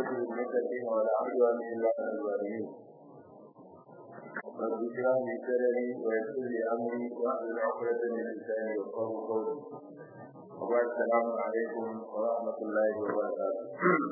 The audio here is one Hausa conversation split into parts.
للمتقين ولا عدوان إلا على الظالمين رب اشرح لي صدري ويسر لي أمري واحلل عقدة من لساني يفقهوا قولي وبعد السلام عليكم ورحمة الله وبركاته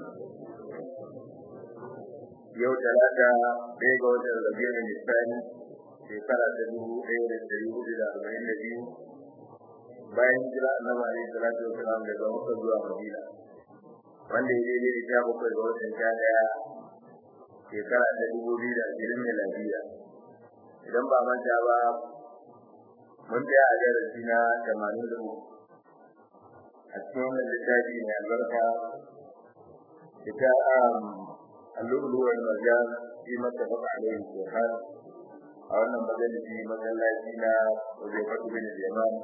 yau talata ɗaya ga watan rabiul nisani shekara ta dubu ɗaya da ɗari hudu da arba'in da biyu bayan jira annabi alaihi salatu wasalam daga makka zuwa madina wanda ya daidai da sha bakwai ga watan sha ɗaya shekara ta dubu biyu da ashirin miladiya idan ba manta ba mun tsaya a darasi na tamanin da uku a cikin wannan littafi mai albarka ita اللؤلؤ والمرجان فيما اتفق عليه الشيخان a wannan majalisi masallaci na Uzaifatu bin Yaman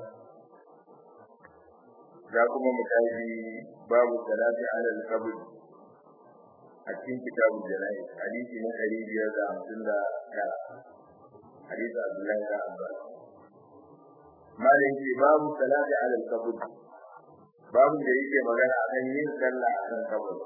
za kuma mu tashi babu salati ala al-qabr a cikin kitabul janayi hadisi na ɗari biyar da hamsin da tara hadisi Abdullahi da Abbas malin ce babu salati ala al-qabr babu da yake magana akan yin sallah a kan kabari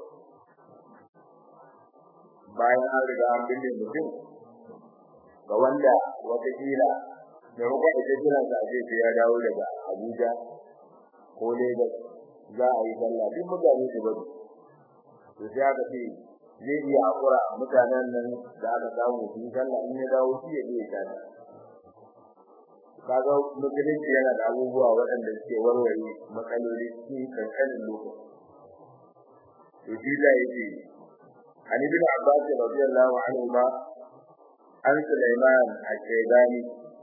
bayan an riga an binne mutum ga wanda watakila da ruwa ita jiran sa ce ya dawo daga Abuja ko Lagos za a yi sallah duk mutane su bari to sai aka ce zai iya hakura mutanen nan da aka samu su yi sallah in ya dawo shi ya je ya kaga musulunci yana da abubuwa waɗanda suke warware matsaloli cikin kankanin lokaci to shi da yake عن ابن عباس رضي الله عنهما عن سليمان الشيباني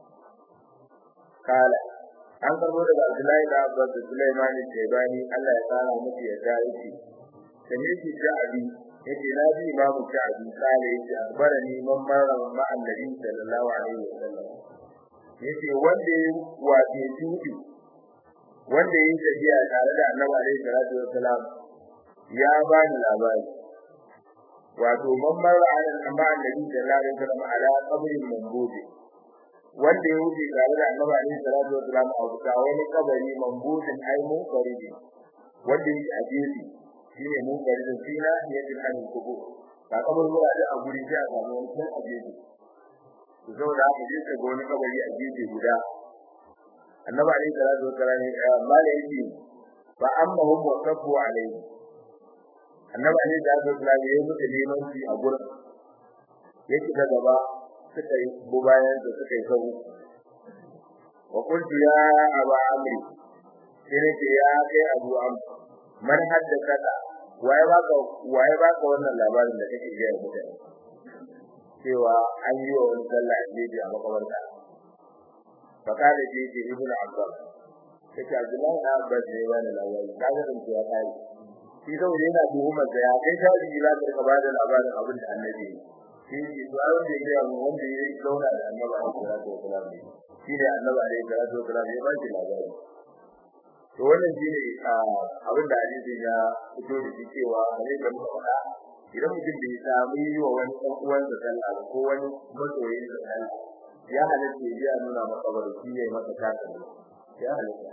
قال an karbo daga Abdullahi da Abbas da Sulaiman al-Shaybani Allah ya tsara musu ya ga yake kamar shi Ja'abi yake na bi imamu Ja'abi kale yake akbarani man marra ma annabi sallallahu alaihi wasallam yace wanda ya wace tudi wanda ya tafiya tare da Annabi alaihi salatu wasallam ya bani labari wato man marra ala amma annabi sallallahu alaihi wasallam ala qabrin mambudi wanda ya wuce tare da annabi alaihi salatu wasallam a wuta wani kabari mambudin ai mun karidi wanda yake a gefe shine mun karidin fina ya ji an kubu ba kabar mura da a guri sai a samu wani kan a gefe to saboda haka je ka ga wani kabari a gefe guda annabi alaihi salatu wasallam ya mala yake fa amma hum wa kafu alaihi annabi ne da Allah ya yi musu limanci a gurin yake da gaba suka yi bayan da suka yi sabu wa qultu ya aba amri sai ce ya kai abu am man haddatha waye baka waye baka wannan labarin da kake ga mutane cewa an yi wa wani sallah a a makabarta fakada ce ce ibnu abbas kace abdullahi na abbas ne wani labari kaga din ya kai shi zau yana tuhumar da ya kai ta ji za ka ba da labarin abin da annabi shi ne duwar da ya ga wanda ya zauna da annabi a kira da kula ne shi ne annabi a kira da kula ne ba shi labari to wannan shi ne abin da hadisi ya fito da shi cewa ne da muka faɗa idan mutum bai samu yi wa wani ɗan uwansa sallah ko wani masoyin sa sallah ya halatta ya nuna maka barci ya yi masa kasa ya halatta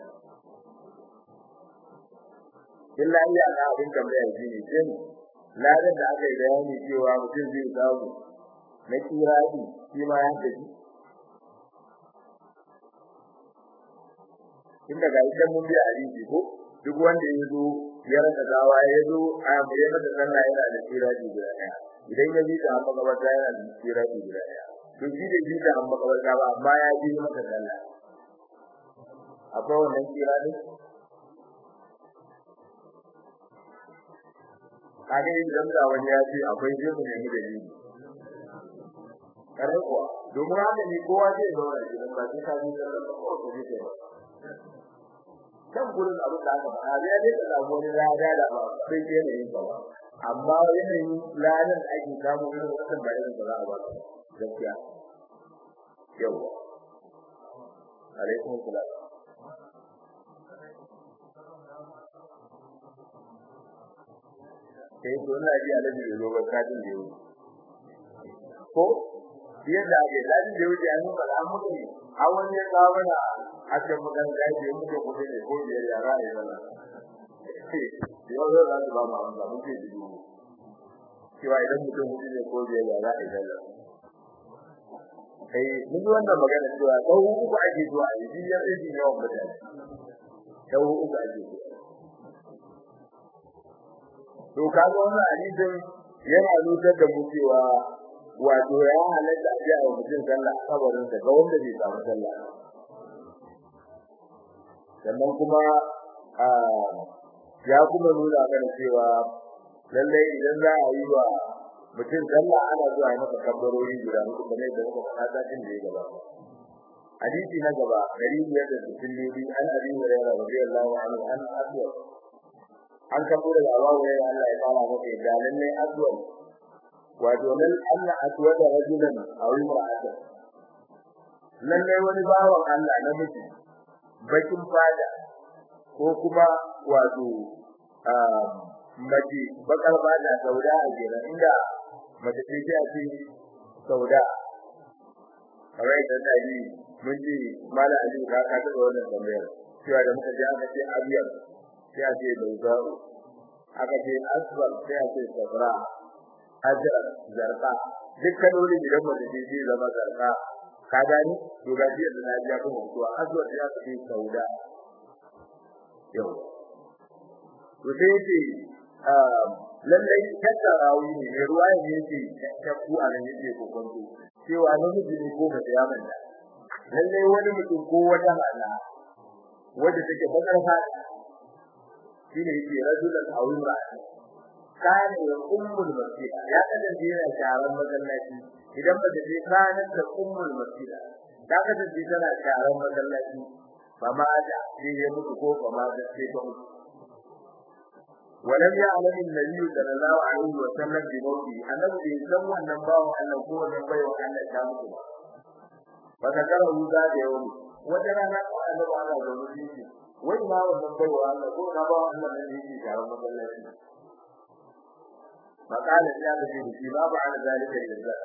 illa iya ga abin tambaya shi ne shin ladan da aka yi bayani cewa mutum zai samu na kiradi shi ma ya tafi inda ga idan mun biya hadisi ko duk wanda ya zo ya rasa gawa ya zo a mai mata sallah yana da kiradi guda ɗaya idan ya ji ta amma gabata yana da kiradi guda ɗaya to shi da ji ta amma gabata ba amma ya ji mata sallah akwai wannan kiradi kage idan da wani ya ce akwai jirgin ne mu da ni kare kuwa domin haka ne kowa zai zauna gidan ba sai ka ji da ko ko ne ba kan gurin abin da aka faɗa ya ne da wani lada da ba sai ke ne ba amma yanayin ladan da ake samu irin wannan ba irin da za a ba gaskiya yawa alaikum salam sai to ina ji alaji da zo barkatin da yau ko yadda ake ladin da yau an ba an mutu ne a wani ya kawo mana a cikin magan da yake mutu ko ne ko biyar yara ne wannan yau zai za su ba mu amsa mun ce dubu cewa idan mutum hudu ne ko biyar ya za a yi sallah kai mun yi wannan magana cewa sau uku ake zuwa a yi biyar ɗin yawan mutane sau uku ake zuwa to kaga wannan hadisin yana nutar da mu cewa wato ya halatta a jiya mutum sallah a kabarin sa ga wanda bai samu sallah sannan kuma ya kuma nuna mana cewa lallai idan za a yi wa mutum sallah ana zuwa yi masa kabbarori guda uku kamar da muka faɗa satin da ya gaba hadisi na gaba dari biyar da sittin ne bi an abi hurairah radiyallahu anhu an aswad an kabo da Abu Hurairah Allah ya fara masa da lallai aswad wato nan Allah aswada rajulan aw imra'atan lallai wani bawan Allah namiji bakin fada ko kuma wato mace bakar fada sauda a jira inda mace ce ta ce sauda kawai da dai mun ji mala ali ka ka da wannan tambayar cewa da muka ji aka ce abiyar sai a ce bauzau aka ce aswar sai a ce sabra hajar zarqa dukkan wani idan mace ce ce zama zarqa ka gani to ga ji da lafiya kuma to aswar ya ce sauda yau to sai ce lallai kada rawi ne mai ruwa ne yake shakku a nan yake kokonto cewa namiji ne ko mace ya manta lallai wani mutum ko wata hala wanda take bakar fata shine yake rajulan aw imra'atan kana ya ummul masjida ya kasance yana sharan masallaci idan ba ta je kana da ummul masjida ta kasance tana sharan masallaci ba ma da sai ya mutu ko ba ma da sai ta mutu ولم يعلم النبي صلى الله عليه وسلم بموته أنه يسمى أن الله أن هو من بيع أن الشامس فذكره ذات يوم وجرى أن الله على ذنوبه وإما من بيع أن هو نبع أن من يجي شعر مدلسي فقال الشاب في ما بعد ذلك الجزاء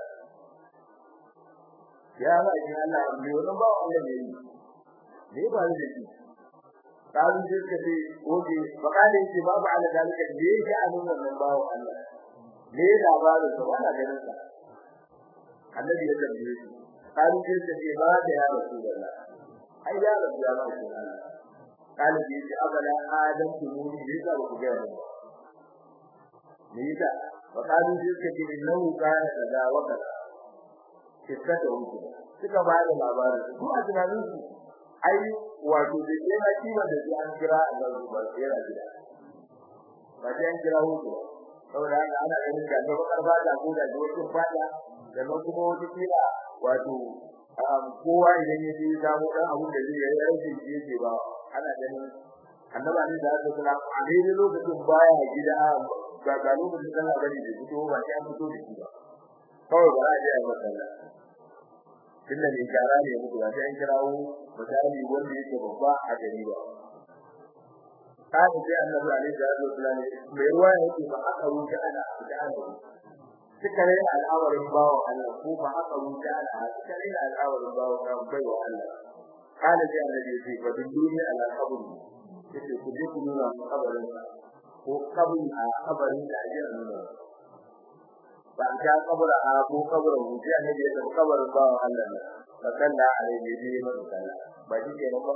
يا الله إن الله أمي ونبع أن يجي ليه بعد ذلك قالوا sai suka ce oke bakale ce babu ala dalika ne yake a nuna nan bawo Allah ne labarin sa wala ganin sa annabi ya tambaye shi قالوا sai suka ce ba da ya rasulullah ai ya rabu ya ba shi Allah قال bi ce abala adam kumuni ne ka ku ga mu ne yasa وقالوا sai suka ce innahu kana kaza wa kaza kissa ta wuce suka ba da labarin su a tunanin su ai wato da ke na kima da an kira a nan ba sai ra gida ba sai an kira hutu saboda haka ana ganin da ga bakar bada ko da wasu fada da nan kuma wata kila wato kowa idan ya je samu dan abun da zai yi aiki shi yake ba ana ganin annaba ne da aka kula a daidai lokacin baya gida ga ga lokacin sallah bane da fito ba sai an fito da shi ba kawai ba za a je a masallaci tunda mai gyara ne muku ba sai an kirawo misali wanda yake babba a gari ba kaji sai annabi alaihi salatu wasallam mai ruwa yake ba aka wuce ana da ana suka rena al'awarin bawo Allah ko ba aka wuce ana suka rena al'awarin bawo kan bai wa Allah kana sai annabi yake ba dunduni ala qabri yake ku je ku nuna kabarin ko kabri a kabarin da ake nuna ba ta kabura a ko kabarin wuce annabi yake kabarin bawo Allah ne fakalla alaihi bi masalla ba shi ke ba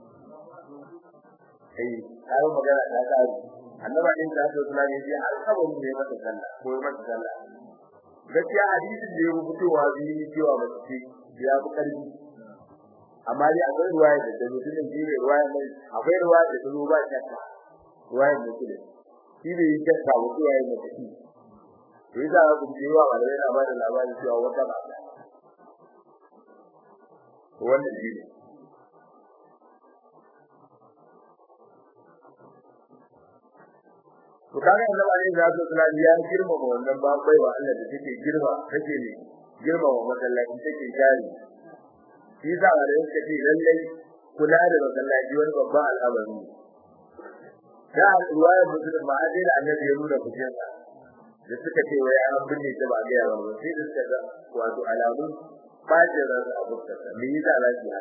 sai kai magana ta tsari annaba din da su suna ne ji alkabun ne masa sallah ko masa sallah gaskiya hadisin da ya rubutowa bi cewa ba shi ya fi karfi amma dai akwai ruwaya da da mutumin ji ne ruwaya mai akwai ruwaya da zo ba shakka ruwaya ne kide shi ne yake shakka ko ruwaya ne shi to yasa ku ji wa malai na ba da labarin cewa wata ba wannan shi ne to kaga annabi alaihi salatu wasallam ya girma wa wannan ba bai wa Allah da take girma take ne girma wa masallaci take jari shi za a da yake ce lallai kula da masallaci wani babban al'amari da ruwaya mutum ma a da annabi ya nuna kujensa da suka ce wai an binne ta ba ga yawa ba sai da suka ga wato alamun fajirar abubuwa me yi da lafiya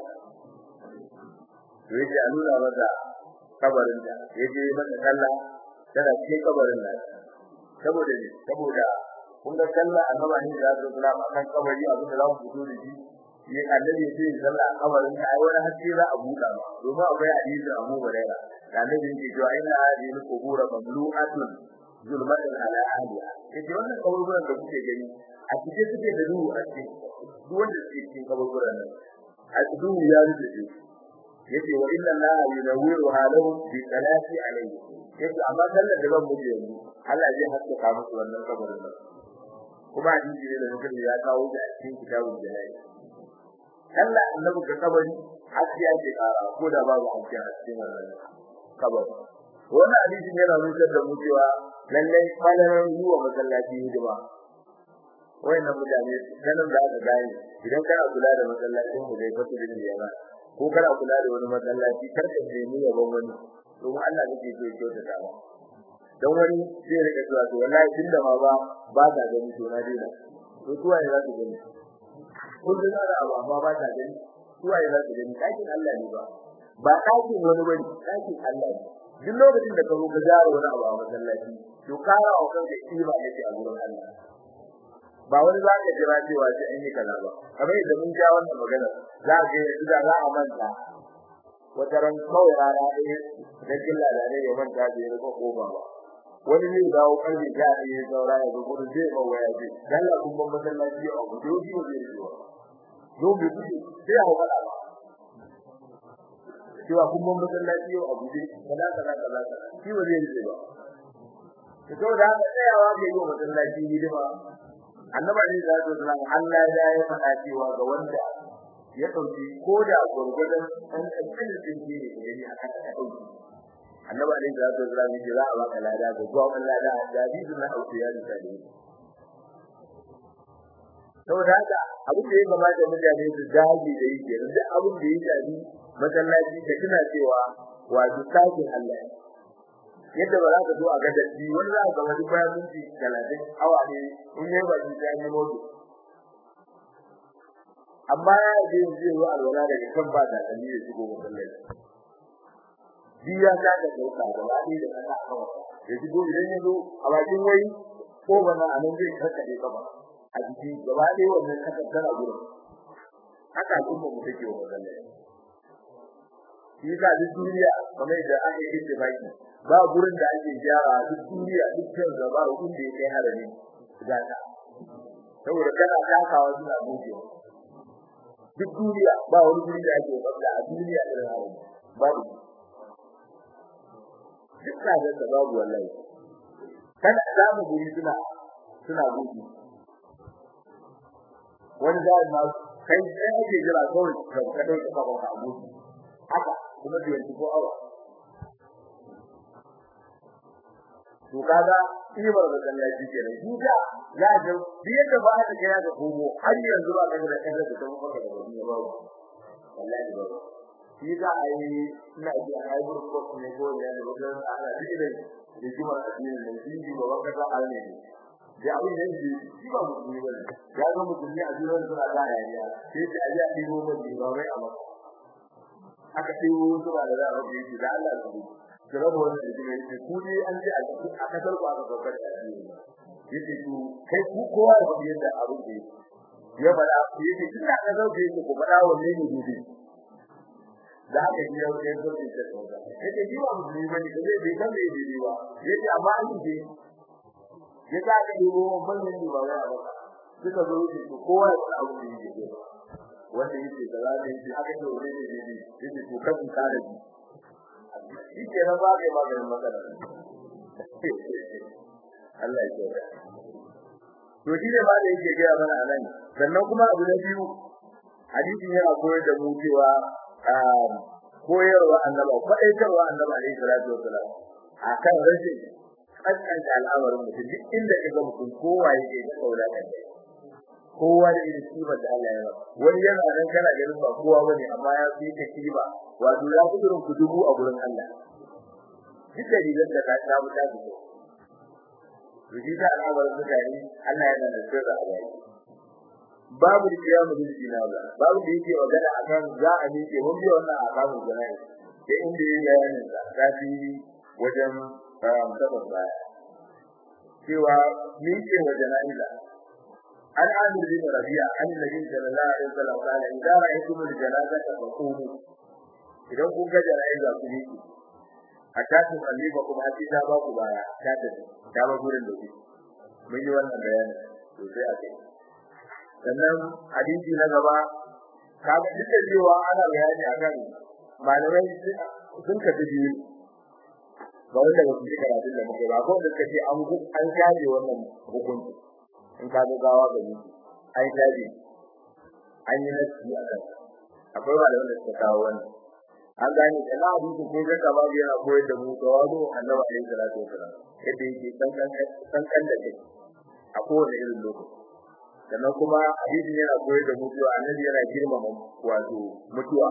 to yace a nuna masa kabarin da yaje masa sallah tana cikin kabarin nan saboda ne saboda kun ga sallah annaba ne da su kula a kan kabari abin da za mu fito da shi ne annabi sai sallah a kabarin ai wani haske za a buɗa ba domin akwai hadisi Abu Hurairah da annabi yake cewa inna hadhihi al-qubur mamlu'atun zulmatan ala ahliha yace wannan kaburburan da kuke gani a cikin suke da duhu a cikin duk wanda suke cikin kaburburan nan a duhu ya rufe su yace wa inna allaha yunawwiru halahum bi salati alayhi yace amma sallar da ban muke yanzu Allah zai haskaka musu wannan kabarin nan kuma hadisi ne da mutum ya kawo shi a cikin kitabul jalal sallah annabi ga kabari haskiya ce kara ko da babu haskiya a cikin wannan kabari wannan hadisi yana nuna da mu cewa lallai falalar yi wa masallaci hidima wayannan mutane sanin da aka gane idan kana kula da masallacin ku dai fasu da yana ko kana kula da wani masallaci kar ka nemi yaban wani domin Allah kake so ya kyautata ba dan wani zai rika cewa to wallahi tunda ma ba ba ta gani to na dena to tuwa ya za su gani kun da da abu amma ba ta gani tuwa ya za su gani dakin Allah ne ba ba dakin wani bane dakin Allah ne duk lokacin da ka zo ka jara wani abu a masallaci to kara wa kanka kima yake a gurin Allah ba wani za ka jira cewa sai an yi kaza ba kamar yadda mun ja wannan magana za ka ga da za a manta wata ran kawai rana ɗaya da killa da ne ya manta da ya ko ba wani zai dawo karfe sha ɗaya ya saura ya gudu zai ba waya ce dan la kun ban masallaci a gudu yau shi zai yi wa yau bai gudu sai a faɗa ba cewa kun ban masallaci yau a gudu kaza kaza kaza shi ba zai yi ba to da haka tsayawa ke yi wa masallaci hidima annabi ne da zai zama Allah ya yi faɗa cewa ga wanda ya dauki ko da gurgurdan an kaddin din ne da ni aka ta dauki annabi ne da zai zama ji za a baka lada ga zuwa Allah da jadidun na auki ya rika ne saboda haka abin da ya kamata mutane su dage da yi kenan duk abin da ya shafi masallaci da kina cewa wato sakin Allah yadda ba za ka zo a ga dadi wani za ka ga wani bayan minti 30 awa ne in yayi ba shi sai modu amma ya je zai zo alwala daga kan ba da dalili ya shigo masallaci biya ta da dauka da wani da kasa kawai ya shigo idan ya zo a bakin wai ko bana a nan zai karkade kaba a jiki gaba ɗaya wannan kasar tana gurin haka kuma mu take wa masallaci shi ka duk duniya kamar da aka yi ittifaki ba gurin da ake gyara duk duniya duk kan gaba hukun da yake harami gata saboda kana takawa suna buɗe duk duniya ba wani guri da ake babda a duniya da harami babu duk da da babu wallahi kana zamu guri suna suna buɗe wani da ma kai sai ake jira kawai ka dauka kafa ka buɗe haka kuma da yanzu ko awa to kaga ibar da Allah shi ke nan duka ya ga biye da ba da kai ga komo har yanzu ba ga da kai da kuma fara da wani ba wallahi ba shi da ai ina ji ai bur ko ne ko ne da wajen ana ji da da jima addini ne ji ba wanda ka alne da abin da ji shi ba mu ne ba ya ga mu ne a jiran suna da yaya sai da aje a dibo mu ba wai amma aka dibo su ba da za a rubuta da Allah su kira da wani da yake ku ne an ji a kasar ku aka babbar da shi yake ku kai ku kowa da yadda abin da ya fada yake kin da kasar ku yake ku fada wanne ne gobe da aka yi yau sai ko ce ta tsaka yake ji wa musulmi bane da zai bai san da yake ba yake amma an ji ya ta ga yi wa bannin ne ba wai a baka suka zo su kowa da abin da yake wanda yake da zai yi aka ce wanne ne gobe yake to kan kare ji shi ke na ba kai maganin matsala Allah ya tsora to shi ne ba da yake ga mana anan sannan kuma abu na biyu hadisi yana koyar da mu cewa koyarwa annaba faɗaitarwa annaba alaihi salatu wassalam akan rashin kaskanta al'amarin mutum duk inda ka ga mutum kowa yake da kaula kan kowa da irin kibar da Allah ya ba wani yana nan kana ganin ba kowa bane amma ya fi ka kiba wato ya fi irin kudubu a gurin Allah duk da rigar da ka samu ta fito to shi da al'amarin mutane Allah yana da sirra a bai babu da kiyamu bil jinaza babu da yake magana akan za a miƙe mun biya wannan a kamun jana'i da inda yayi bayanin da kafi wajen tabbata baya cewa ni ce wa jana'iza an amir bin rabi'a an nabi sallallahu alaihi wasallam kana idan ra'aytum al-janazata faqumu idan kun ga jana'iza ku yi hatta ku kalli ba kuma sai ta ba ku baya ta tafi ta ba gurin da ku mun yi wannan bayani to sai a kai sannan hadisi na gaba kaga duk da cewa ana bayani akan malamai sun kafi biyu ba wanda ba su ji karatun da muke ba ko da kace an an shaje wannan hukunci in ka ga gawa ga ni an shaje an yi nasi akan akwai malaman da suka kawo wannan an gane da na hadisi ko ga kaba yana koyar da mu tawadu annabi alaihi salatu wasalam yadda yake san kan san kan da kai a kowane irin lokaci sannan kuma hadisin yana koyar da mu cewa annabi yana girmama wato mutuwa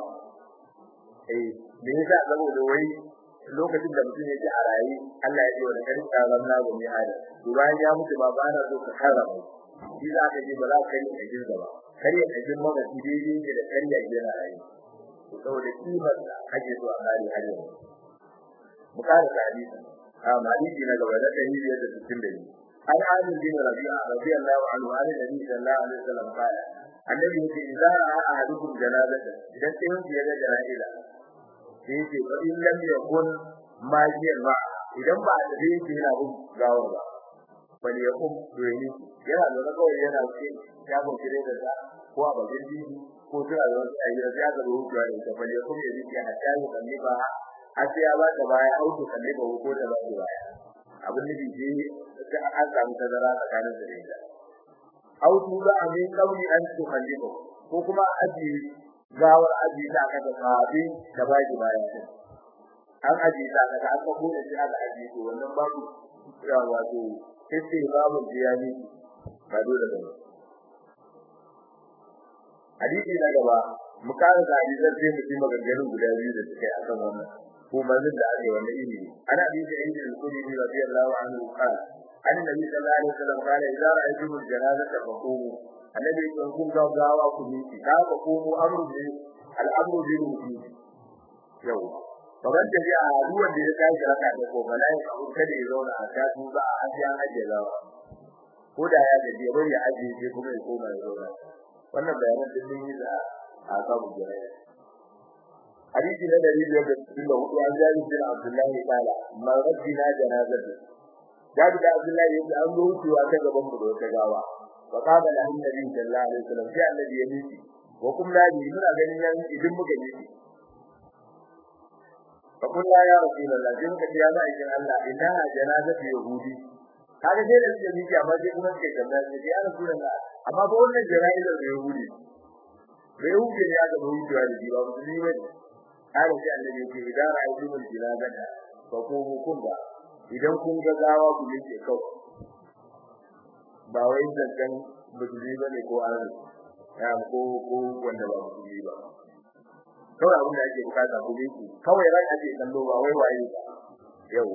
eh me yasa saboda wai lokacin da mutum yake a rayi Allah ya ce wa karin tsaron na gumi hada to bayan ya mutu ba ba na so ka kara ba shi za ka ji ba za ka yi a girga ba kar ya ajin maka shi daidai ne da kar ya yana rayi to saboda kimar da ake so a kare har yanzu mu kare hadisi a hadisi na gaba da dalili da 62 عن عامر بن ربيعة رضي الله عنه عن النبي صلى الله عليه وسلم قال النبي يقول إذا رأى أحدكم جنازة إذا كنت يد جنائزة يجي فإن لم يكن ماجيا معه idan ba a tafi yake yana bin gawar ba bal ya kum doyi yana da kawai yana ce ya go kire da ta ko a bakin dini ko tana da wani ayyuka ya ga ruwa da ita bal ya kum ya ji ya hatta ya kalli ba a sai ya ba ta baya auto kalli ba ko ta ba ta baya abin da ke da an samu tazara tsakanin da ita au tu za a min kauli an su kallibo ko kuma aji gawar aji da aka da sahabi da baki baya an aji da aka aka ko da shi aka aji to wannan babu ya wato sai babu jiyani ba dole ba hadisi na gaba mu kara da hadisan sai mu ji maganganun guda biyu da suke akan wannan ko manzon da ake wannan ilimi ana bi da ilimi al-qudri radiyallahu anhu qala an nabi sallallahu alaihi wasallam qala idza ra'aytum al-janazata faqumu annabi kun kun ga gawa ku ni ka ga ku mu amru bi al-amru bi ruhi yau baban da ya ruwan da ya tashi raka da ko bala ya ku kada ya zauna a ta su za a aje an aje gawa ko da ya gaje bai ya aje sai kuma ya koma ya zauna wannan bayanan din mun yi da a samu jama'a hadisi na dari biyar da cikin da hudu an jari bin abdullahi kala ma rabbina janazatu jadi da abdullahi yake an zo wucewa ta gaban mu da wata gawa wa qala la annabi sallallahu alaihi wasallam sai annabi ya miki wa kum la bi muna ganin yan idan muka miki fa kun la ya rasulullah din ka ya ba ikin Allah inna janazatu yahudi kaga sai da suke miki amma sai kuma suke tambaya sai ya rasulullah amma ba wannan janazar da yahudi bai yahudi ne aka wucewa da jiwa musulmi bane har sai annabi yake idan ra'aytumul jinazata fa qumu kunga idan kun ga gawa ku yake kau ba wai zancan bujuri bane ko an ya ko ko wanda ba bujuri ba kawai abin da ake bukata ku yake kawai ran ake kallo ba wai waye ba yawa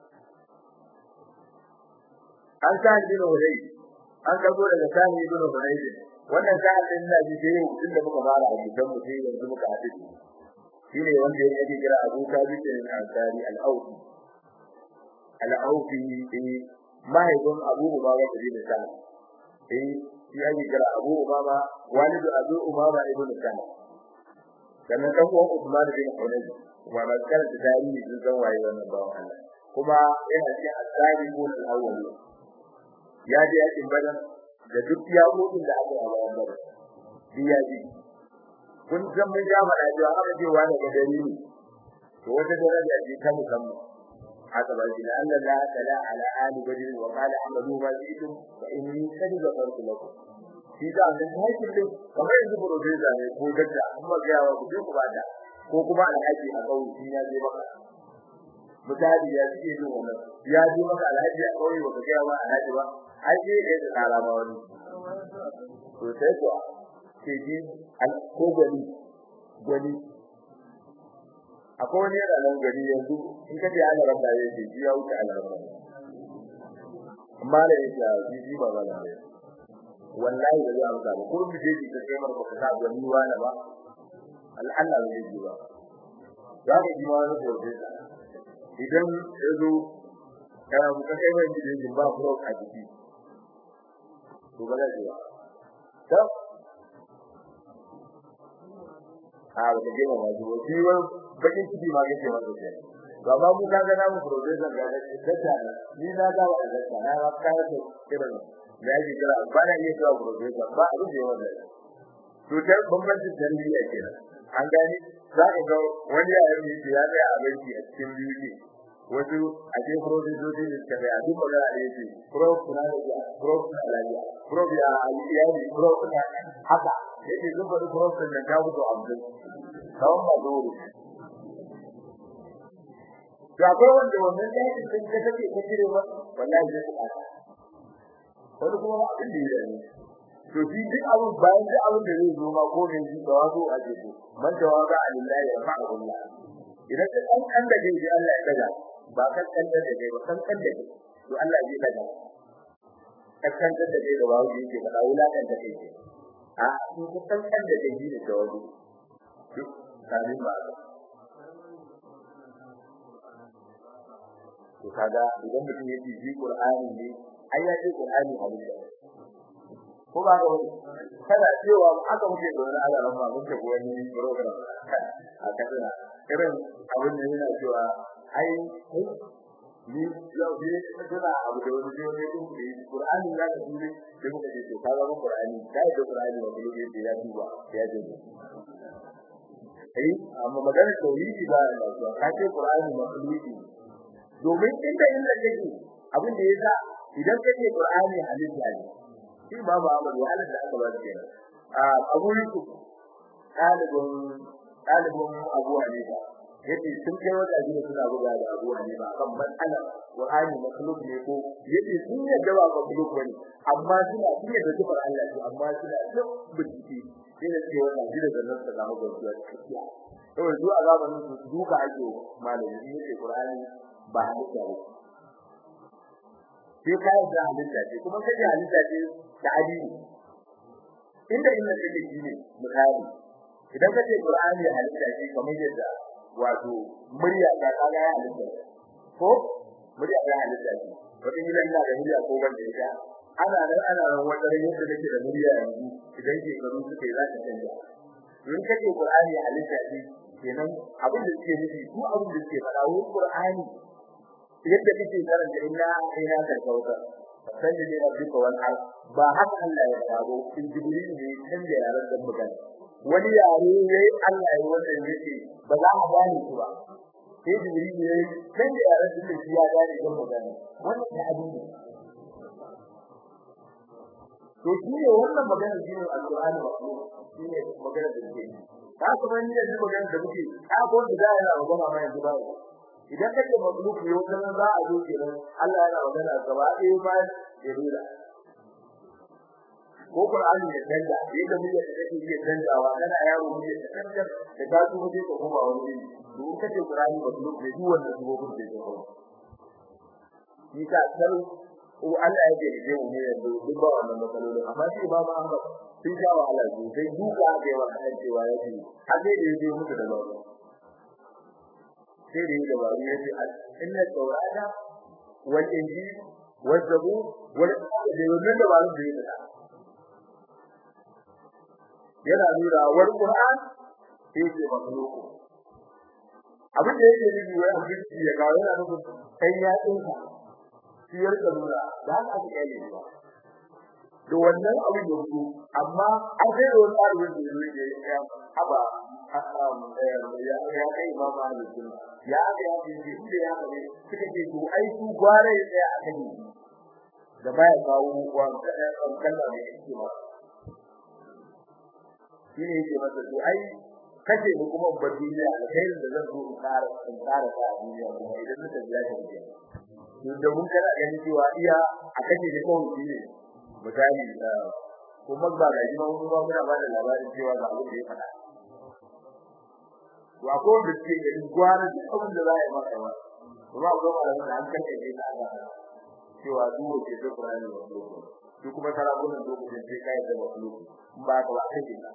an sa jino dai an kago daga sani jino dai wannan sa'an din da ji sai tun da muka fara a gidan mu sai yanzu muka haɗu shine wanda yake kira Abu Thabit al-Ansari al-Awfi al-Awfi eh mahaifin Abu Umama bin Sa'd eh shi yake kira Abu Umama walidu Abu Umama ibn Sa'd sannan dan uwan Uthman bin Hunayf kuma ba kar da tarihi sun san waye wannan bawan Allah kuma yana cikin as-sabiqun al-awwal ya je yakin Badar da duk yaƙoƙin da aka yi a bayan Badar ya ji kun san mun ja mana cewa aka ce wani ga dalili to wata daraja ce ta musamman haka ba shi Allah la tala ala ali badr wa qala amadu ma jitum fa inni qad ghafartu lakum shi da an sai kullum kamar yanzu professor ne ko dakta amma ga yawa ku ku bada ko kuma alhaji a kauye shi ya je maka mutadi ya ce yin wannan ya je maka alhaji a kauye ba ka ga yawa alhaji ba ai sai da ya tsara ba wani to sai kuwa ke ji ko gani gani akwai wani yana nan gani yanzu in ka ce ana rabba ya ce ya wuce ana rabba amma da yake a jiji ba ba ne wallahi da zai amsa ba ko mu je ki ta kai marka ka gani wani ba Allah ne ji ba za ka ji wani gobe idan yazo kana ku kai mai gidan ba ko a jiki to ba zai ba to a ba ta gina wajen wasi wa bakin ciki ma kake masa ke ba ma mu kaga namu professor ga da ni na ga wa da na ba ka ta kiran da yake kira ba na iya cewa professor ba abin da yawa to ta bambancin tarbiyya kenan an gani za ka ga wani ya yi ya ga abinci a cikin biyu wasu a ce profesoci da suka ga duk magana da yake prof kuna da prof na lafiya prof ya aliyani prof na haka yake sun faɗi prof din da gabu to abdul kawai ba dole to akwai wanda wannan dai sun ka take ka cire ba wallahi zai ku aka wani kuma abin da yake to shi duk abin bayan duk abin da zai zo ma ko ne shi da wato a jiko man tawaga alillahi ya fa'alullah idan ka kan kan da ji Allah ya daga ba kan kan da kai ba kan kan da to Allah zai daga kan kan da kai da wawo yake ba da wulakan da kai a in ka kan kan da kai ne da wawo duk kalin ba to kaga idan mutum ya ji Qur'ani ne ai ya ji Qur'ani hadisi ko ba ga wani kada cewa aka muke da wani alaran ma muke ko wani program a kaduna irin abin da yana cewa ai ni yau ne kana abu da wani ne din da Qur'ani ya ga dole sai muka ce to ka ga Qur'ani kai da Qur'ani wa kullu da ya duba ya je eh amma magana tauhidi ba ya ba ka ce Qur'ani makhluqi domin inda inda take abin da yasa idan kace Qur'ani halitta ne shi babu Ahmad wa Allah da aka ba shi kenan a Abu Yusuf dalibin dalibin Abu Hanifa yace sun kai wata gida suna buga da Abu Hanifa kan mas'ala Qur'ani makhluk ne ko yace sun yadda ba makhluk bane amma suna sun yadda sifar Allah ce amma suna duk bincike sai da ce wannan gida da nan ta zama gaskiya gaskiya to zuwa zamanin su duka ake malami yace Qur'ani ba halitta ba sai kai da halitta ce kuma kai halitta ce da adini inda inda take shine misali idan kace Qur'ani halitta ce kamar yadda wato murya ta kaga ya halitta ko murya ta halitta ce wata gidan ina da murya ko ban da ita ana nan ana nan wata yadda take da murya yanzu idan ke karu suke za ta canja in kace Qur'ani halitta ce kenan abin da suke nufi ko abin da suke faɗa wa Qur'ani yadda kake karanta inna ina ka kauta san da yana duka wannan ba haka Allah ya faɗo in jibril ne kan da yaran da magana wani yare yayi Allah ya wanda yake ba za a gane shi ba sai jibril ne kan da yaran da shi ya gane da magana wannan da abin ne to shi ne wannan magana shi ne alqur'ani makhluk shi ne magana da ke ka kuma ni da magana da muke ka ko da yana magana ma yanzu ba idan kake magluk ne wannan za a zo kenan Allah yana magana gaba ɗaya bayan ya rura ko Qur'ani ya danda yadda muke da kake iya dandawa kana yaro muke da kankan da ka su muke ko kuma wani to kace Qur'ani magluk ne duk wannan su gobe da ko ni ka san ko Allah ya ce mu ne yanzu duk ba wannan matsalolin amma shi ba ma Ahmad sun sha wahala sosai duka da yawa kan cewa yake har sai da yake mutu da babu sai da yake babu yace inna tawrata wal injil wal zabur wal da wannan da babu da yake yana nuna wal qur'an sai ce makhluku abin da yake nufi wai abin ya kawo yana nufin kai ya tsinka shi ya rika nuna da haka aka kai ne ba da wannan abin da ku amma an sai da wani tsarin da yake ya haba ya ya kai ma ma da sunna ya aka ya ce shi da ya ne suka ce to ai su gware ya tsaya akan ni da baya kawo wa kalla ne yake ma shi ne yake masa to ai kace ni kuma ba duniya alkhairin da zan zo in fara in fara ta duniya kuma idan muka biya ta ne da mun kana ganin cewa iya a kace da kawai shi ne misali kuma ba ga jima mun ba muna ba da labarin cewa ga abin da ya faɗa wa ko da ke da gwara da abin da za a yi maka ba kuma ko ba da an kace da ta ga cewa duwo ke da Qur'ani wa su kuma sarakunan lokacin sai kai da wasu ba ka ba kai da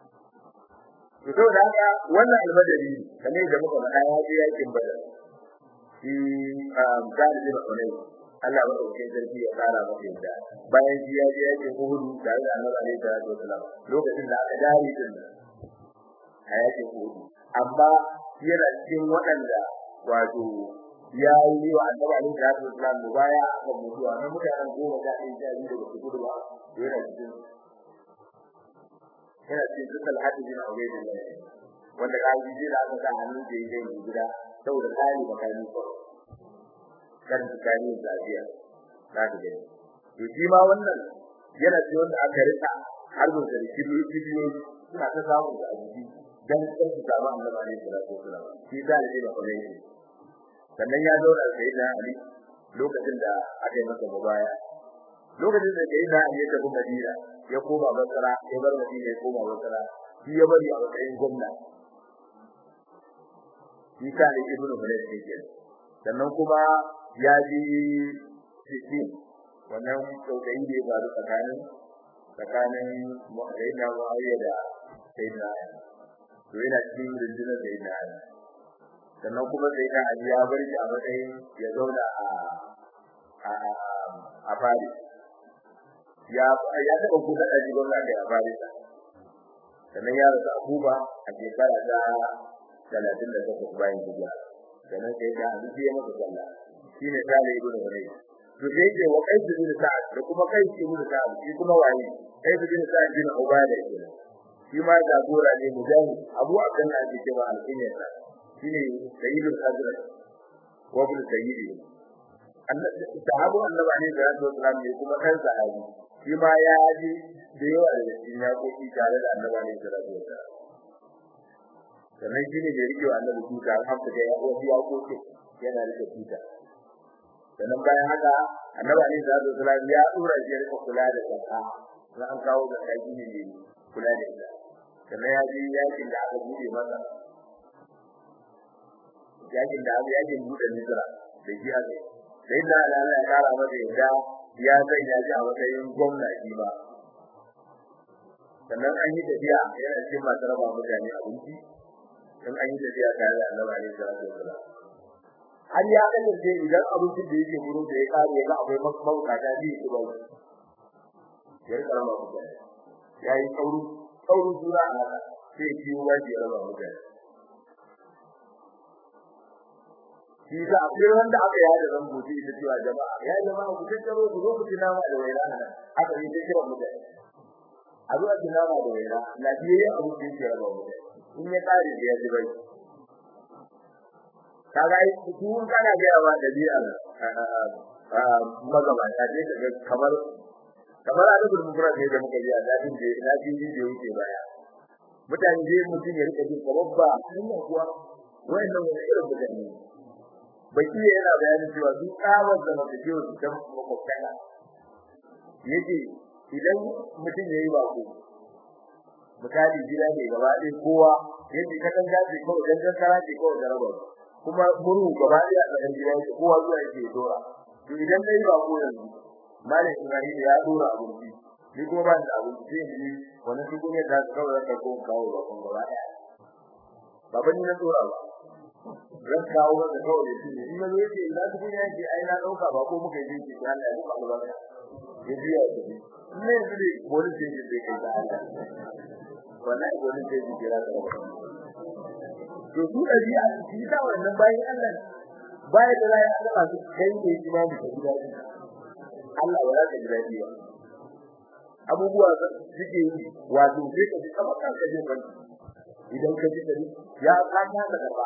to da haka wannan albadari kamar da muka faɗa ya je yakin badar shi Khalid bin Hunayf Allah wa ɗauke sarki ya kara masa yadda bayan shi ya je yake Uhud tare da Annabi alaihi salatu wasalam lokacin da aka dare din a yake Uhud amma yana cikin waɗanda wato ya yi wa Annabi alaihi salatu wasalam mubaya akan mutuwa na mutanen goma da ɗaya da biyu da su gudu ba yana cikin yana cikin dukkan hadin bin Ubaydillah wanda ka ji da aka sa hannu da yake gida saboda kai makami ko kan tsakani lafiya na da gani to shi ma wannan yana ce wanda aka rika har da kibiyoyi kibiyoyi suna ta samu da abuji dan kan su samu annabi ne sallallahu alaihi wasallam shi da ne da kawai shi sannan ya zauna sai da Ali lokacin da aka yi masa mubaya lokacin da sai da Ali ya tafi Madina ya koma Basra ya bar Madina ya koma Basra shi ya bari a matsayin gwamna shi ka ne ibnu Hulayf ne sannan kuma ya ji cikin wannan tsokayi da ya faru tsakanin tsakanin Sayyidina Muawiya da Sayyidina Ali to yana cikin rundunar Sayyidina Ali sannan kuma Sayyidina Ali ya bar shi a matsayin ya zauna a a a Paris ya ya taɓa kuɗa da jigon da a Paris sannan ya rasa Abuba a shekara ta talatin da takwas bayan hijira sannan sai da Ali ya masa sallah shine Salih ibn Hulayf to sai ce wa Qais ibn Sa'ad da kuma Qais ibn Sa'ad shi kuma waye Qais ibn Sa'ad bin Ubada kenan shi ma jagora ne mujahid Abu Abdullah ake cewa al-Kunyata shine Sayyidul Hazrat wa ibn Sayyidi annabi sahabu annabi ne da Rasul sallallahu alaihi kuma kan sahabi shi ma ya ji da yawa da cikin yakoki tare da annabi ne da Rasul sannan shi ne da rike wa annabi tuta alhamdulillah ya wasu yakoki yana rike tuta sannan bayan haka annabi ne da Rasul sallallahu ya dora shi rika kula da zakka sai an kawo da kai ne ne kula da ita sannan ya ji yakin da aka bude masa yakin da aka yakin bude Misra da shi aka sai da Allah ya kara masa yadda ya zai ya ji a matsayin gwamna shi ba sannan an yi tafiya yana cikin masu raba mutane abinci in an yi tafiya tare da Annabi alaihi salatu wasallam har ya kasance idan abincin da yake gurin da ya kare ya ga akwai mabukata biyu su bai ya rika raba mutane ya yi sauru sauru jura a haka sai ya ciwo ba ya raba mutane shi da akwai wanda aka yi da zan gobe ita cewa jama'a ya jama'a ku tattaro ku zo ku ci nama da waina nan aka yi ta kira mutane a zuwa ci nama da waina lafiyayye abu da yake raba mutane in ya kare da ya ji bai kaga ai kun kana ga yawa da biya magabata ne daga kamar kamar a duk mun fara da muka yi a dadin da ina jin ji da yake baya mutane dai mutum ya rika jin kamar ba hanya kuwa wayannan wani irin mutane baki yana bayanin cewa duk kawar da mafiyo su dan makwabtaka yace idan mutum yayi bako misali gida ne gaba ɗaya kowa yace ka kan gaji ko dan dan kara ce ko da rabar kuma muru gaba ɗaya a cikin gida yake kowa zuwa yake dora to idan dai bako yanzu malam Ibrahim ya dora abinci ni kuma ban da abinci sai ni wannan su kuma da ka kawo ka ko kawo ba kun gaba ɗaya baban ni na dora ba zan kawo da kawai da shi in yazo yake ina su kun yake ai na dauka ba ko muka yi shi Allah ya buka ba ya ji ya ji ne ne wani ce ji kai da Allah wallahi wani ce ji kira da to su da ji a shi da wannan bayan Allah bayan da ya Allah su kai ne imani da gida Allah wala da gida ba abubuwa da suke yi wato sai ka ji kamar kanka jin ban idan ka ji dari ya kanta da gaba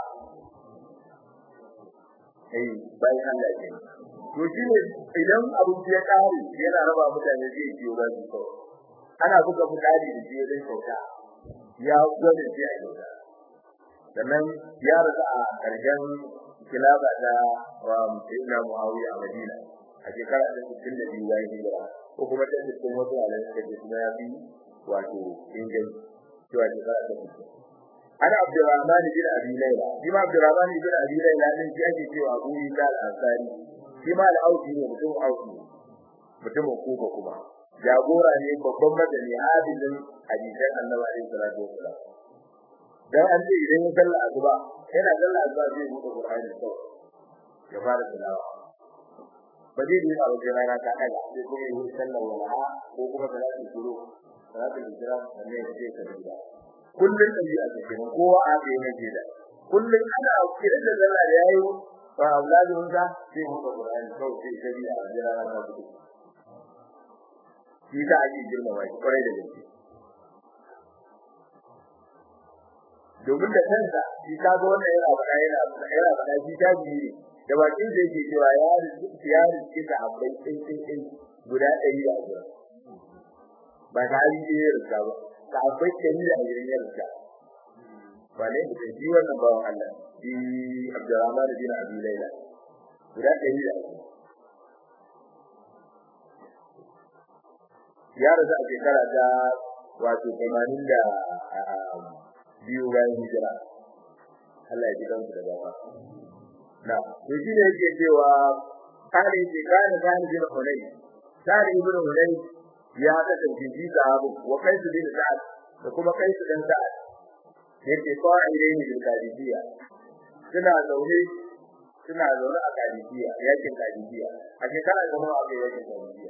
eh bayan Allah ke to shine idan abin ya kare yana raba mutane zai ciyo ba su ko ana buga mutane da shi don kyauta ya gwada shi a kyauta sannan ya rasa a karshen kilaba da sayyidina Muawiya a Madina a shekara ta 62 bayan hijira ko kuma ta cikin wasu alaƙa da kuma ya bi wato inganci cewa shekara ta 60 ana Abdurrahman bin Abi Layla shi ma Abdurrahman bin Abi Layla din shi ake cewa Abu Isa al-Ansari shi ma al-Ausi ne mutum Ausi mutum Kuba kuma jagora ne babban madani hadin hadisan Annabi alaihi salatu wasallam dan an ce idan ya salla azuba yana salla azuba zai buɗe Qur'ani kawai ya fara tilawa ba zai yi a wajen rana ta daga sai kuma yi sallar walaha ko kuma salatin kuro salatin hijira sannan ya ce ka dinga kullun ɗabi'a ta kenan kowa a ga yana jida kullun ana kiran da zalla da yayi ba auladun sa sai mu ga Qur'ani kawai sai gari a jira rana ta fito shi ta ake girmama shi kwarai da gaske domin da kansa shi ka ga wannan yana faɗa yana yana faɗa shi ta biyu da bakin da yake cewa ya rizki ya rizki da abai sai sai sai guda ɗari da guda ba ta yi da ya rizka ba ta abai ɗari da guda ya rizka ba ne da shi wannan bawan Allah shi Abdurrahman bin Abi Layla guda ɗari da ya rasu a shekara ta wato 80 da biyu bayan hijira Allah ya ji kansu da gaba na to shi ne yake cewa kare ce kana kana bin hulay kare ibn hulay ya kasance shi sahabu wa kaisu bin sa'ad da kuma kaisu dan sa'ad yake qa'idaini bil qadisiyya suna zaune suna zaune a qadisiyya yakin qadisiyya a shekara da nawa aka yakin qadisiyya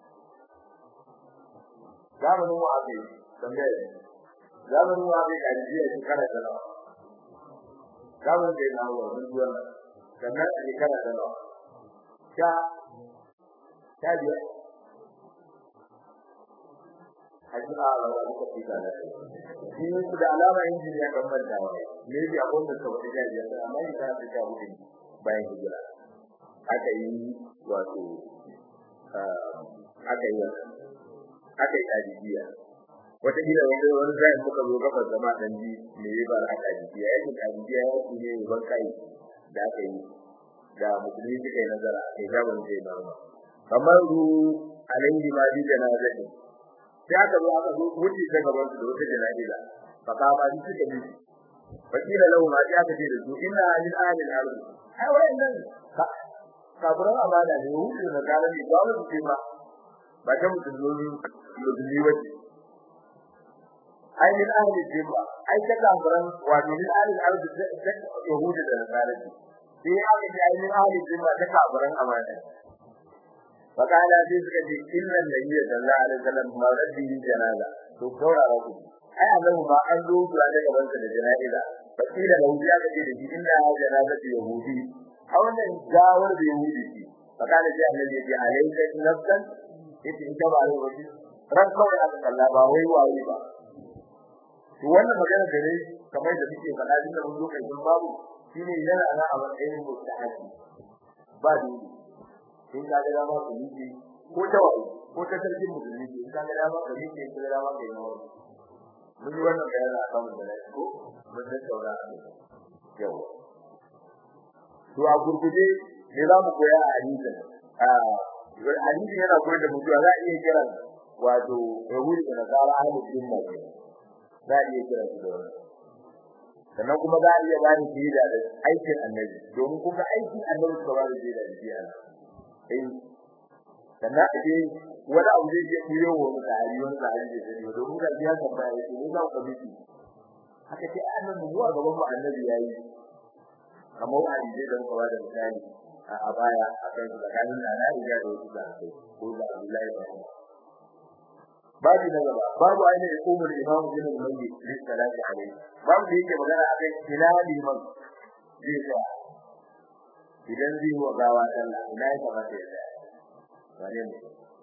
zamanin wa aka tambaye zamanin wa aka qadisiyya shekara da nawa zamanin da na wa mun zuwa sannan a shekara da nawa ta ta biya haji a rawa duka fita da shi ne su da alama injiniya kan manta wa ne bi abun da ka wata jajiya amma ita ta ta hudu bayan hijira aka yi wato aka yi aka yi ajiya wata gida wani wani zai muka zo gaba zama dan ji me ya bar aka ajiya yake ajiya ya ku ne ban kai da aka yi da musulmi suka yi nazara a kai gaban zai marma kamar ru alayhi ma bi janazati sai aka zo aka zo wuce ta gaban su da wata jana'iza fa ka ba shi suka bi fakila lahu ma ya kace da su inna lil ahli al ardh ai wannan kaburan amana ne wuce da garan ne ba mu ce ba ba ta musulmi musulmi wace ai lil ahli jibba ai ta kaburan wato lil ahli al ardh da yahudi da nasara sai aka ce ai lil ahli jibba ta kaburan amana فقال في سكتي إن النبي صلى الله عليه وسلم ما رده جنازة تكورا ركو أي أنه ما أنزو سلاجة قبلت الجنائزة فقيل له جاء كثير إنها جنازة يهودي أو أن جاور بيهودي فقال جاء الذي عليك نفسا إذ انتبع عليه وجه ranka wai aka kalla ba wai waye ba to wannan magana da ne kamar da muke faɗa din da mun zo kai babu shine yana na a matsayin mustahabi ba dole in ka ga dama ku yi ko ta wai ko ta sarkin musulmi in ka ga dama ka yi ko ga dama ka yi nawa mun yi wannan bayani akan mun da ko mun da saura yau to a gurguje me za mu koya a hadisin a hadisin yana koyar da mutuwa za a iya kira wato yahudi da nasara ahlul sunna za a iya kira su da wannan sannan kuma za a iya bani shaida da aikin annabi domin kuma aikin annabi suka bani shaida da shi Allah eh sannan a ce wani abu zai je kuyo wa mutane wani da hadisi da ne domin ga biya kan baya ce ne za ku biki haka ce annabi mu a gaban mu annabi yayi kamar hadisi da kuma da misali a baya a kan tsakanin da na riga da wasu da kai ko da Abdullahi da Umar babu na gaba babu ainihin hukumar imam bin al-mayyit li salati alayhi babu da yake magana akan ina liman zai sa idan zai wa gawa sallah ina ya kamata ya tsaya wane ne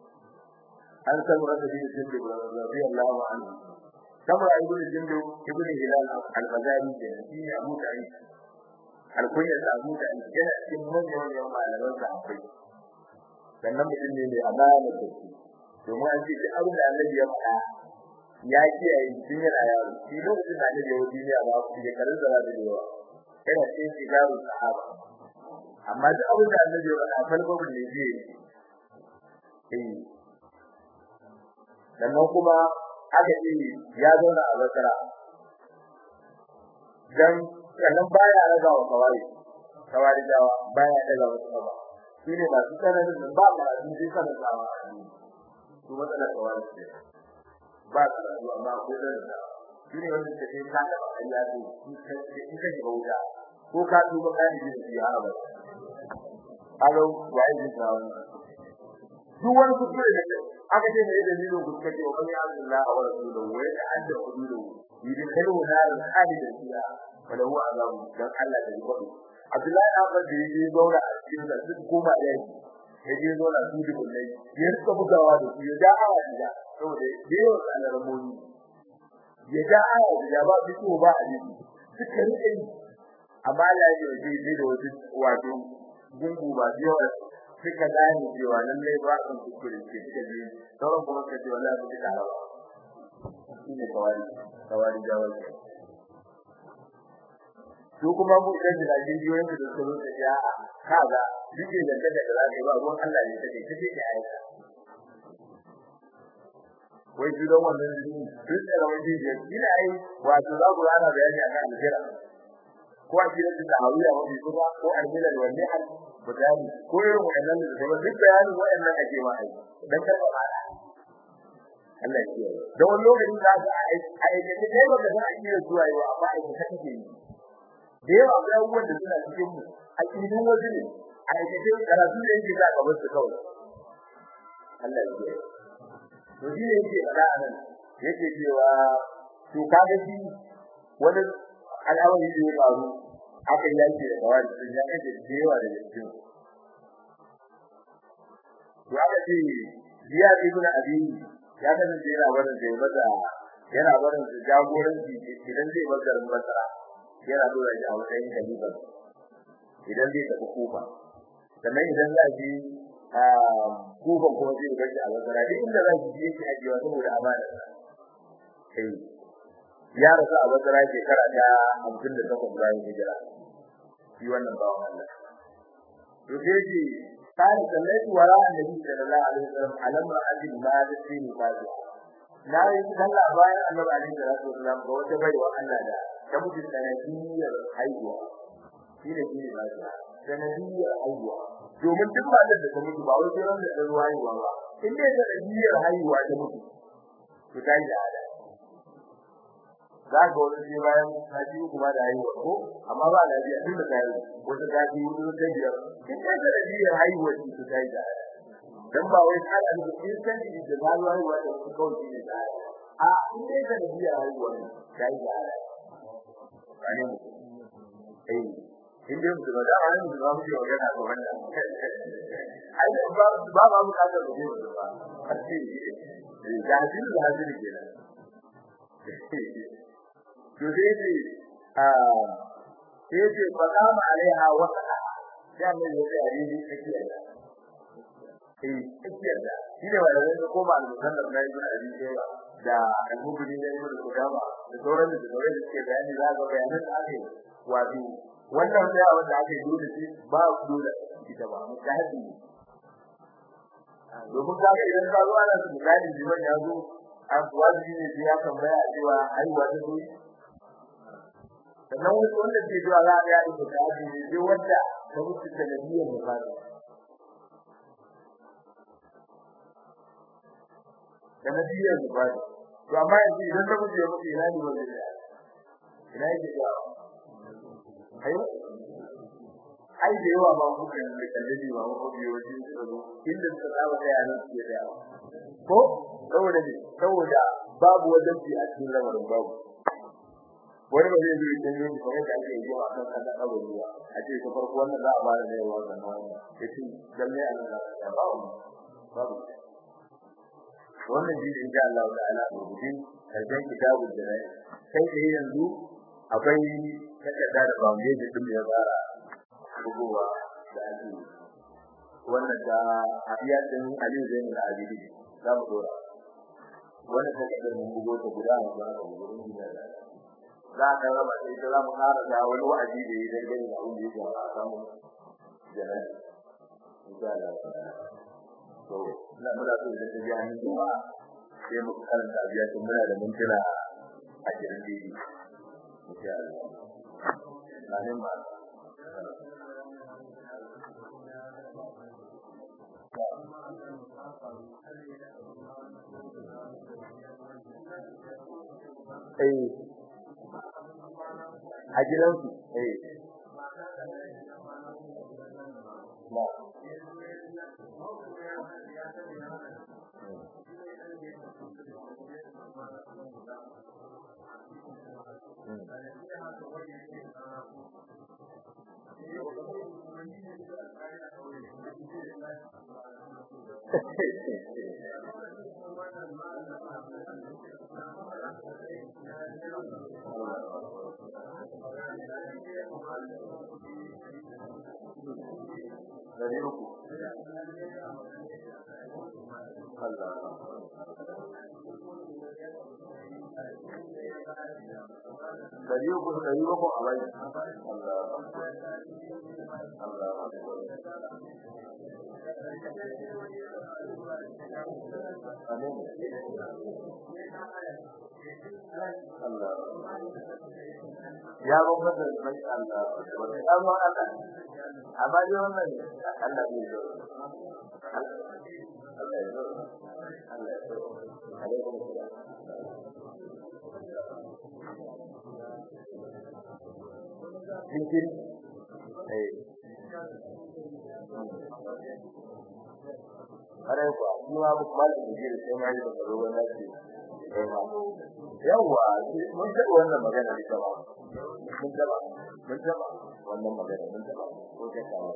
an san wanda bin jindu radiyallahu anhu kamar ibn jindu ibn hilal al-ghazali da shi ne abu da ai alkunya da abu da yana cikin manyan manyan malaman sa akwai sannan mutum ne mai amana da shi domin an ce abin da annabi ya faɗa ya kiyaye tun yana yaro shi lokacin da annabi ya wuce duniya ba ku je karin zara da yawa yana cikin shigaru sahaba amma duk abin da annabi ya faɗa farko ne zai yi sannan kuma aka ce ya zauna a basara dan sannan baya raga wa kawai kawai dawa baya daga wasu ba shine ba su tsananin ba ba su ji sanin dawa su matsalar kawai ce ba su amma ko da shine wanda take ka da Allah ne in ka shiga wuta ko ka duba kai da ya ba alo wai ji tawo duk wani kuskure da aka ce ne dalilin kuskure wa man Allah wa rasuluhu wa ya'adda hududahu yudkhilu nar khalidan fiha wa lahu azabun dan Allah da yabo Abdullahi Ahmad da yake zauna a cikin da duk goma yayi yaje zauna su da kullai ya rika bugawa da su ya da awa da saboda yayin sanar muni ya da awa da ba su ba a jiki suka rike amma Allah ya yi da wasu wato gungu ba yawa suka gane cewa lallai ba su kuskure ke suka je sauran kuma suka ce wallahi su duka rawa shine kawari kawari jawar su kuma mu idan da jiyoyin da suka zo da ya kaga dike da kada da zaka ba ruwan Allah ne take take da aika wai gidan wannan jini duk da rawan jiya ina ai wato za ku ana bayani akan alheri ko a gidan da hawiya wani kuma ko alheri wanne hal mutane ko irin wannan da kuma duk bayanin wayannan ake ma ai dan karba mala Allah ya kiyaye da wani lokacin da aka aikace kai ba ka san an yi zuwa yau amma aikace kake yi da yawa ga abubuwan da suna cikin mu a cikin waje ne aikace karatu da yake za ka bar su kawai Allah ya kiyaye to shi ne yake fada anan yake cewa to kaga shi wani al'amari da ya faru aka yi yaki da kawai sun ya kace da yawa da cikin to aka ce biya ibn abi ya kasance yana barin da maza yana barin da jagoranci idan zai bar garin Basra yana dora shi a matsayin khalifa idan zai tafi Kufa sannan idan za shi a Kufa kuma zai bar shi a Basra duk inda za shi yake ajiyewa saboda amana sai ya rasu a Basra shekara ta 58 bayan hijira shi wannan bawan Allah to sai ji قال صليت وراء النبي صلى الله عليه وسلم على امرأة ماتت في نفاسها na yi sallah bayan annabi alaihi salatu wasallam ga wata baiwa Allah da ta mutu sanadiyar haihuwa shi ne shi ne lafiya sanadiyar haihuwa domin duk matar da ta mutu ba wai sai wanda ta zo haihuwa ba in dai sanadiyar haihuwa ta mutu to ta yi da ada za ga wani sai bayan sati uku ba da haihuwa ko amma ba lafiya tun da ta yi wata sati hudu ta biyar in dai sanadiyar haihuwa ce ta yi da ada dan ba wai kana da instant da zalwa ruwa da su kawai ne da a in dai da biya ruwa ne kai da ala kane mu eh in dai mu da an mu da mu yi magana ko wannan ai ba ba ba mu ka da mu ba kace da hadin da hadin kenan to dai dai a sai ce fadama alaiha wa da mai da hadisi take eh tsakiyar da shi ne wanda zai koma al-musannaf na ibn abi shayba da al-mubni da ibn qudama da sauran da sauran da suke bayani za ga bayanan da ake wato wannan sai wanda ake dole shi ba dole ita ba mutahabi domin ka ga idan ka zo ana misali jiman ya zo an wajibi ne sai ya tambaya a cewa haihuwa ta zo sannan wasu wanda ke zuwa za a ga ya ita ta ne sai wanda ta mutu ta nabiyar mutane da nabiyar zubari to amma yanzu idan ta mutu ya mutu ina ne wanda ya ina yake ya ai ai da yawa ba mu kan da kallabi ba mu biyo wajen su zo inda suka saba da yaran su da ko saboda ne saboda babu wajen fi a cikin lamarin babu wani ba zai zo ya tanyo ni kamar da ake yi a kan kada abu ruwa a ce ta farko wannan za a fara da yawa da nan ya ce lalle Allah ya ba mu babu wannan shi insha Allah ta'ala rubuci karshen kitabul jannah sai dai yanzu akwai takarda da foundation din ya tsara rubuwa da ake wannan da abiya din Ali Zain al-Abidi za mu dora wannan takarda mun bugo ta guda a ga gurin da za ka raba sai za mu fara da wani wa'azi da yi dangane da abin da yake a samu jannah insha Allah to ina muna so da tafiya hannun jama'a sai mu karanta biya tun muna da mintuna a cikin dini insha Allah na ne ma eh a gidansu eh dari uku Allah dari uku dari uku a bai Allah Allah Amin Allah ya bambanta da mai Allah wanda ya zo Allah amma dai wannan Allah bai zo Allah ya zo Allah ya zo alaikum salam cikin eh kare ku kuma ba kuma da ji da sai mai da tsaro wannan ce eh ma yawa mun ta wannan magana ne ta ba mun ta ba mun ta ba wannan magana mun ta ba ko ta kawo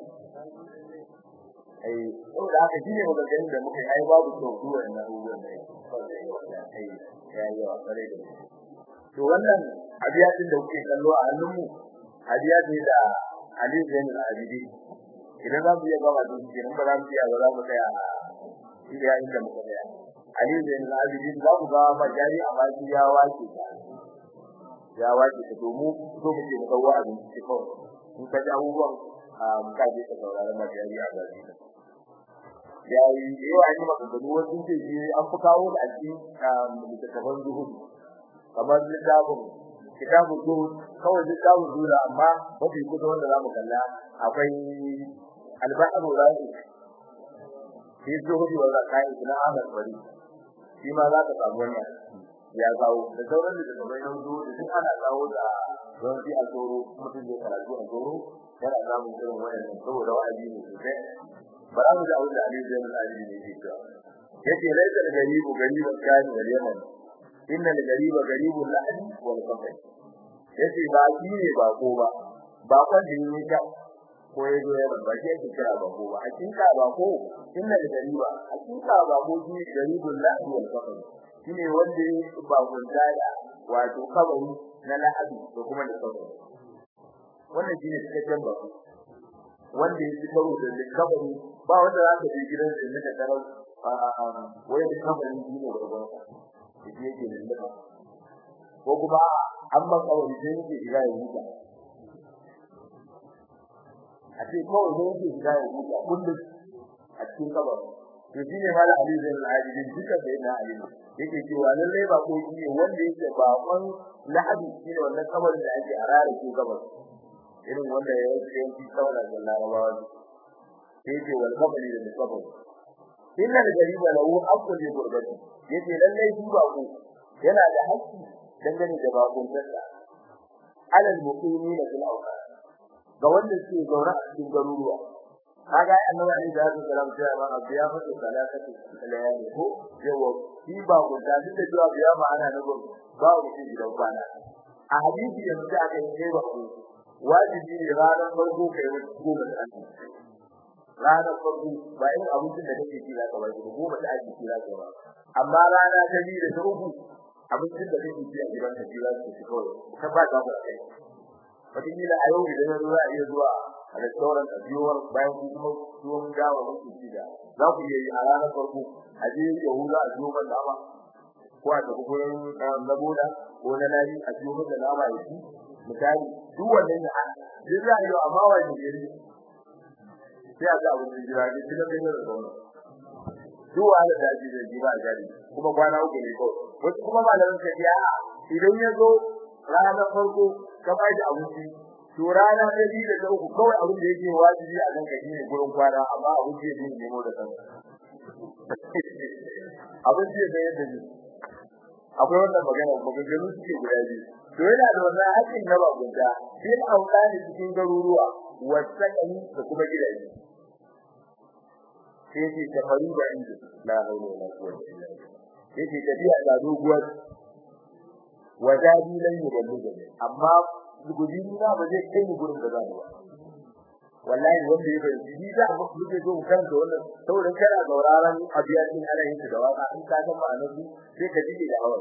ai to da haka shine maganganun da muka yi ai babu to duwa na abubuwan da ai ya yi wa kare da to wannan abiyatin da kuke kallo a hannunmu hadiya ce da Ali Zain al-Abidi idan za mu iya gaba da shi in ba za mu iya ba za mu tsaya a iya inda muka tsaya Ali Zain al-Abidi za ku ga majari a baki ya wace ta ya wace ta domin so muke mu kawo abin ci kawai in ka ji abubuwan mu ka je ka saurara majari a baki ya yi yawa an yi maganganu wasu ce shi an fi kawo da a cikin littattafan zuhudu kamar littafin kitabu zuhud kawai kitabu zuhud amma mafi kusa wanda zamu kalla akwai al-bahru ra'i fi zuhud wa zakai ibn Ahmad bari shi ma za ka samu wannan ya kawo da sauran da kuma yan zuhud duk ana kawo da don fi a tsoro mutum zai karatu a tsoro yana samun irin wannan saboda wa'azi ne sosai bara mu da aure da Ali Zainul Ali ne ke cewa yace laisa da garibu gariban kani wal yaman inna al-gariba garibul lahdi wal qafai yace ba shi ne ba ko ba ba kan da yake ka ko ya zo ya ba shi yake kira ba ko ba hakika ba ko inna al-gariba hakika ba ko shi garibul lahdi wal qafai shine wanda ba gunta da wato kabari na lahadi da kuma da kabari wannan shine cikakken ba wanda yake karo da kabari ba wanda za ka je gidan da nika tarar wai da kabarin shine gurgurta shi yake lulluɓa ko kuma an maka wani sai yake shiga ya huta a ce kawai sai yake shiga ya huta kullum a cikin kabar to shi ne mala ali zai al'adidin duka da yana ali yake cewa lallai ba ko shi ne wanda yake bakon lahadi shi ne wannan kabarin da ake arara ko kabar irin wanda ya yi yanki kawai da larabawa sai yake wal kabari da kabar inna al-gariba lahu haqqun li gurbati yace lallai shi ba ku yana da haƙƙi dangane da bakon tsaka alal muqimina fil awqat ga wanda suke zaune a cikin garuruwa kaga annabi ali da hadu salam sai ma abiya fa salatu layali ko yawa shi ba ku da duk da cewa biya ma ana na gobe ba ku shi gidan kwana a hadisi da mutum aka yi ba ku wajibi ne ranar farko kai wani goma da ake ranar farko ba irin abincin da kake ci zaka ba shi goma da ake ci zaka ba amma rana ta biyu da ta uku abincin da kake ci a gidan ka ci zaka ci kawai ka ba ka ba kai wataƙila a yau idan yanzu za a iya zuwa a restaurant a biyuwar bayan ku kuma tuwon gawa muku ci da za ku iya yi a ranar farko a je yahuda a biyo man nama ko a tafi gurin na boda ko na nari a biyo man da nama ya ci misali duk wannan ya duk za a yi amma wani gari sai a ga abin da jira ne kina kai da zauna duk wanda da ji da jiba a gari kuma kwana uku ne kawai wasu kuma malamin ka ya idan ya zo ranar farko ka ba shi abinci to rana ta biyu da ta uku kawai abin da yake wajibi a kanka shine gurin kwana amma abin da yake nemo da kanka abin da yake yadda ne akwai wannan magana maganganu suke guda biyu to yana da wannan hakkin na bagunta sai auka ne cikin garuruwa wasakani da kuma gidaje yace tafaru da inda la hawla wala quwwata illa billah yace tafiya da doguwar wajadi lan yuballigha amma gudini na ba zai kai ni gurin da zan ba wallahi wanda ya fahimci ni da mu muke so kan da wannan saboda kana sauraron abiyatin ana yin da waka in ka san ma'anar su sai ka jike da hawa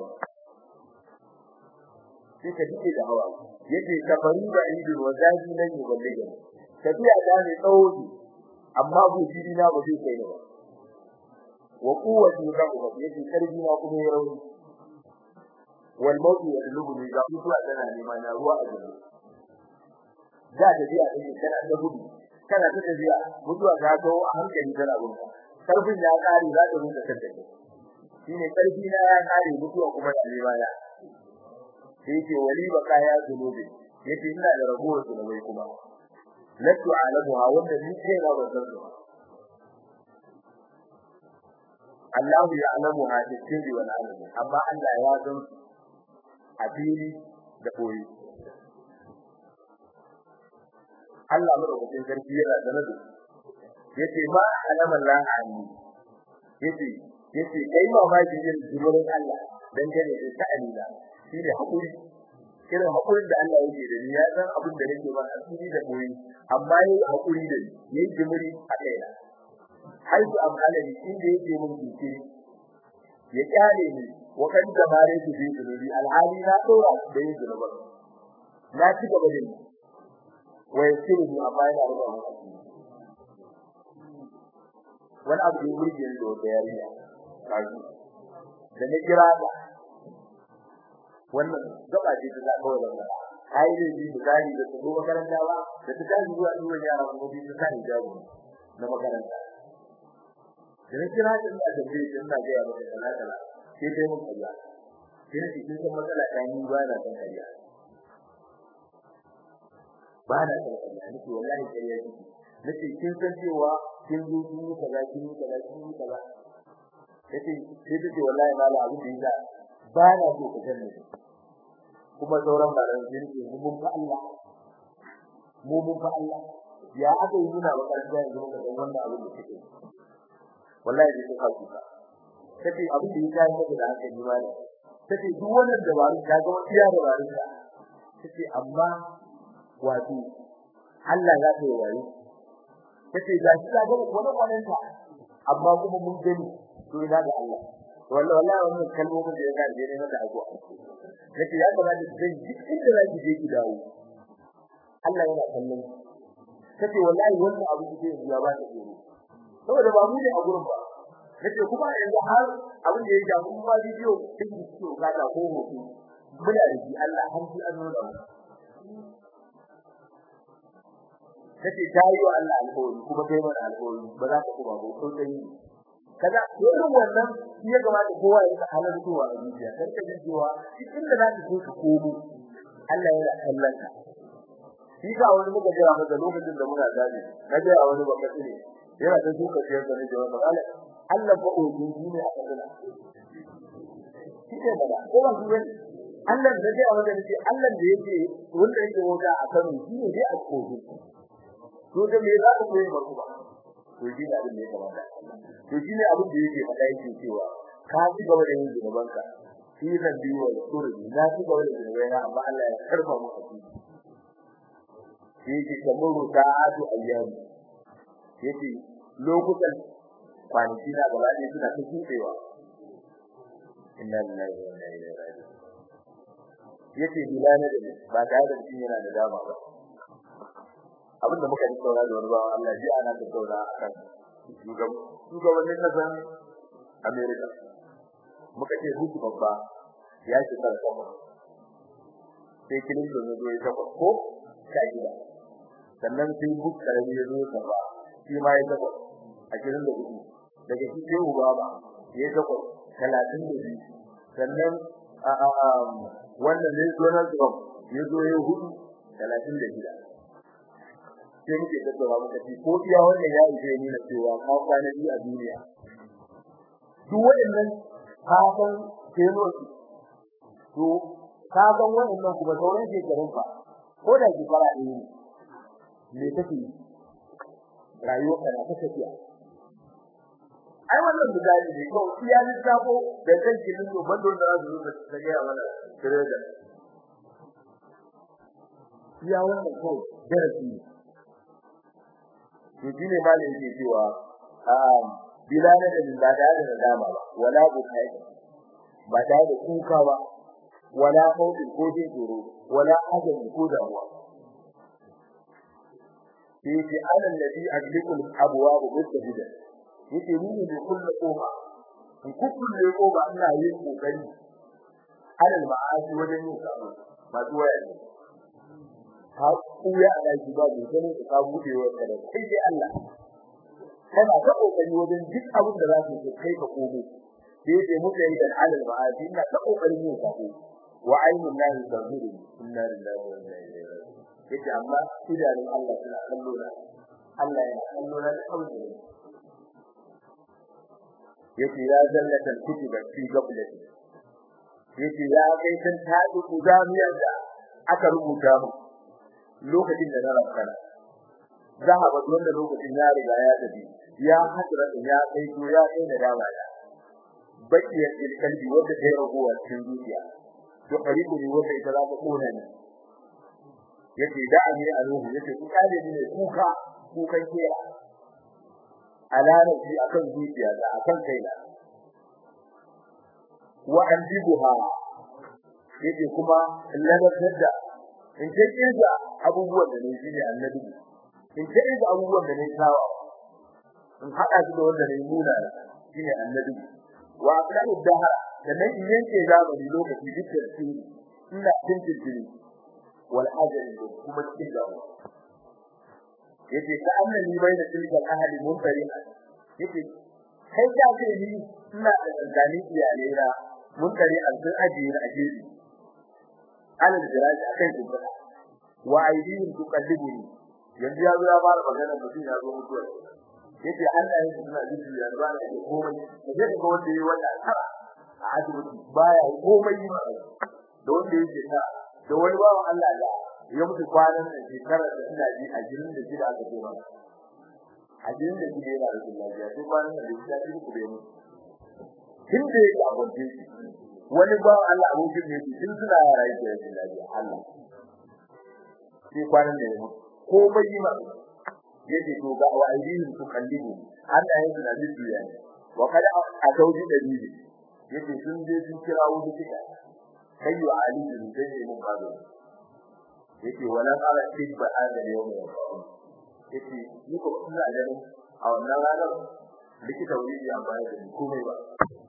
sai ka jike da hawa yace kafaru da inda wajadi lan yuballigha tafiya da ne tsawo amma gudini na ba zai kai ni ba wa quwwati rabbuka yace karbi na kuma ya rauni wal mawtu yadlubu ga mutuwa tana nema na ruwa a gaba da da biya take kana da gudu kana ta tafiya mutuwa ta zo a hankali tana gunka karfin ya kare za ta rinka kanta shine karfi na ya kare mutuwa kuma da nema ya sai ce wali baka ya zunubi yace ina da ragowar zunubai kuma latu alamuha wanda ni kai na ban san su Allah ya alamu ha cikin wal alamu amma Allah ya san a fili da koyi Allah madaukakin sarki yana sanar da yace ma alama Allah ani yace yace kai ma ma jin jimurin Allah dan gane da ta'ani da shi ne hakuri irin hakurin da Allah yake da ni ya san abin da nake ba asiri da koyi amma yayi hakuri da ni yayi jimuri a kaina haitu amhalani inda yake mun jinkiri ya kyale ni wa kan dabare su bi zunubi alhali na dora da yin zunuba na ci gaba da ni wa yasiru ni amma yana da ba wani abu da yake yin da wata yarinya kaji da na kira da wannan gaba ce ta kawai da kai da ji da gani da su makaranta ba da ta tashi zuwa zuwa yara kuma bi ta sani jago na makaranta da na kira da ina tambaye shi ina ga yaro da kala kala sai dai mun kalla sai ne cikin san matsala ta ni ba na san kariya ba na san kariya nake wallahi kariya kike nace kin san cewa kin zo kin yi kaza kin yi kaza kin yi kaza yace sai take wallahi mala abu da yasa ba na so ka sanni kuma sauran malan sun ce mun fa Allah mu mun fa Allah ya aka yi muna makaranta yanzu muka san wannan abin da kike wallahi dai ka kuka kace abin da yake maka da haka ni mallam kace duk wannan dabaru ka ga wani ya dabaru ka kace amma wato Allah za ta yi wayo kace ga shi ka ga wani wannan ta amma kuma mun gani to ina da Allah wallahi wallahi wannan kalmomin da ya ga ne na da ago kace ya kamata zan ji inda za ki je ki dawo Allah yana kallon kace wallahi wannan abu da yake ya ba ta tsoro saboda ba mu ne a gurin ba nace kuma yanzu har abin da ya ja mun ba bidiyo din ciwo kada ko hoto muna da shi Allah har shi an nuna mu kace tayi wa Allah alƙawari kuma kai mana alƙawari ba za ka kuma ba ko sai kaza irin wannan shi ya kamata kowa ya halar zuwa a zuciya dan ka jin cewa cikin da za ka so ka komo Allah yana kallon ka shi ga wani muka jira maka lokacin da muna zabi na ga wani baka tsire yana da duka ciyar da nake wannan Allah Allah ba ojin shi ne a kaduna shi ne bada ko ba shi ne Allah da dai a wanda nake Allah da yake wanda yake wata a Kano shi ne dai a kogi to da me za ka koyi ba kuma to shi ne abin da ya kamata to shi ne abin da yake faɗa yake cewa ka ci gaba da yin zunubanka shi zan biyo wa sura na ci gaba da zunubaina amma Allah ya karfa mu a ciki shi yake kamar ta'atu ayyami yace lokutan kwanaki na gaba ɗaya suna ta kuɗewa inna lillahi wa inna ilaihi raji'un yace bilana da ba tare da shi yana da dama ba abin da muka yi saura da wani bawan Allah ji ana da saura akan shugabannin kasan America muka ce hutu babba ya ce kar kuma sai Clinton ya zo ya saba ko ta gida sannan sai Bush karami ya zo ya saba shi ma ya saba a cikin da hudu daga shi sai Obama ya saba talatin da biyu sannan a a a wannan ne Donald Trump ya zo ya hudu talatin da shida sai muke tattauna muka ce ko iya wannan ya ije ni na cewa ka kwana biyu a duniya duk waɗannan kafin kelosi to ka ga waɗannan kuma sauran shekarun fa ko da ki fara ne me take rayuwar ka ta tafiya ai wannan misali ne ko iya lissafo da kanki din to bando da za su ta ga mana trader iya wannan ko darasi ne to shine ma ne yake cewa um bilal da ba da da dama ba wala bukai ba da da kuka ba wala hauki ko jin tsoro wala ajal ko damuwa yake anan nabi ajlikul abwab mustahida yake ni ne kullu kofa in kulle kofa ina yin kokari alal ma'asi wajen yin sabo ba zuwa ne ha kuya ana ji ba mu ganin ka bude wa kada sai dai Allah kana ta kokari wajen duk abin da za ka kai ka komo sai dai mu yi da alal ma'asi ina ta kokarin yin sabo wa ainun lahi tazuru inna lillahi wa inna ilaihi raji'un yake amma idanun Allah suna kallo na Allah yana kallo na kawai yake ya zallata kutiba fi gablati yake ya kai san tadi kuzamiyar da aka rubuta mu lokacin da na rafkana zahaba wanda lokacin ya riga ya tafi ya hadra ya kai to ya kai da dama ya bakiyar kalbi wanda ta ragowa cikin zuciya to karibu ne wanda ita za ta kona ne yake da'ani aluhu yake ku kale ne kuka kukan kera alarabi akan zuciya da akan kaina wa andibuha yake kuma ladatar da in ce kinsa abubuwan da ne shine annabi in ce kinsa abubuwan da ne tawa in hada su da wanda ne nuna shine annabi wa aqra'u dahara da nan in yanke zamani lokaci dukkan su ina tintin jini wal ajali kuma cikin dawo yace ka annani bai da tilkal ahli munfarin yace kai ka ce ni ina da tsangani iyalai na munkari an sun ajiye na ajiye alal jiraji akan kubba wa aidihim tuqallibuni yanzu ya zo ya fara magana mutum ya zo mutuwa yace Allah ya suna jiki ya ba da komai da zai ga wanda yayi wannan kara a asibiti baya komai ba da wanda yake ta da wani bawan Allah da ya mutu kwanan da shekarar da ina ji a jirin da shida aka ce mana a jirin da shida yana da lafiya sai kwanan da shi ya ci ku da mu tun da yake a gwamnati wani bawan Allah abokin ne tun suna yara yake da lafiya Allah sai kwanan da ya mutu komai yi ma yake to ga wa aidihim tukallibu Allah ya suna jiki ya ne wa kada a tauji da bibi yake sun je sun kira wani kida kai wa ali bin sai mun bazo yake wala qala tibba hada yawm yake ni ko ina ganin a wannan ranar likita wuri ya bayar da komai ba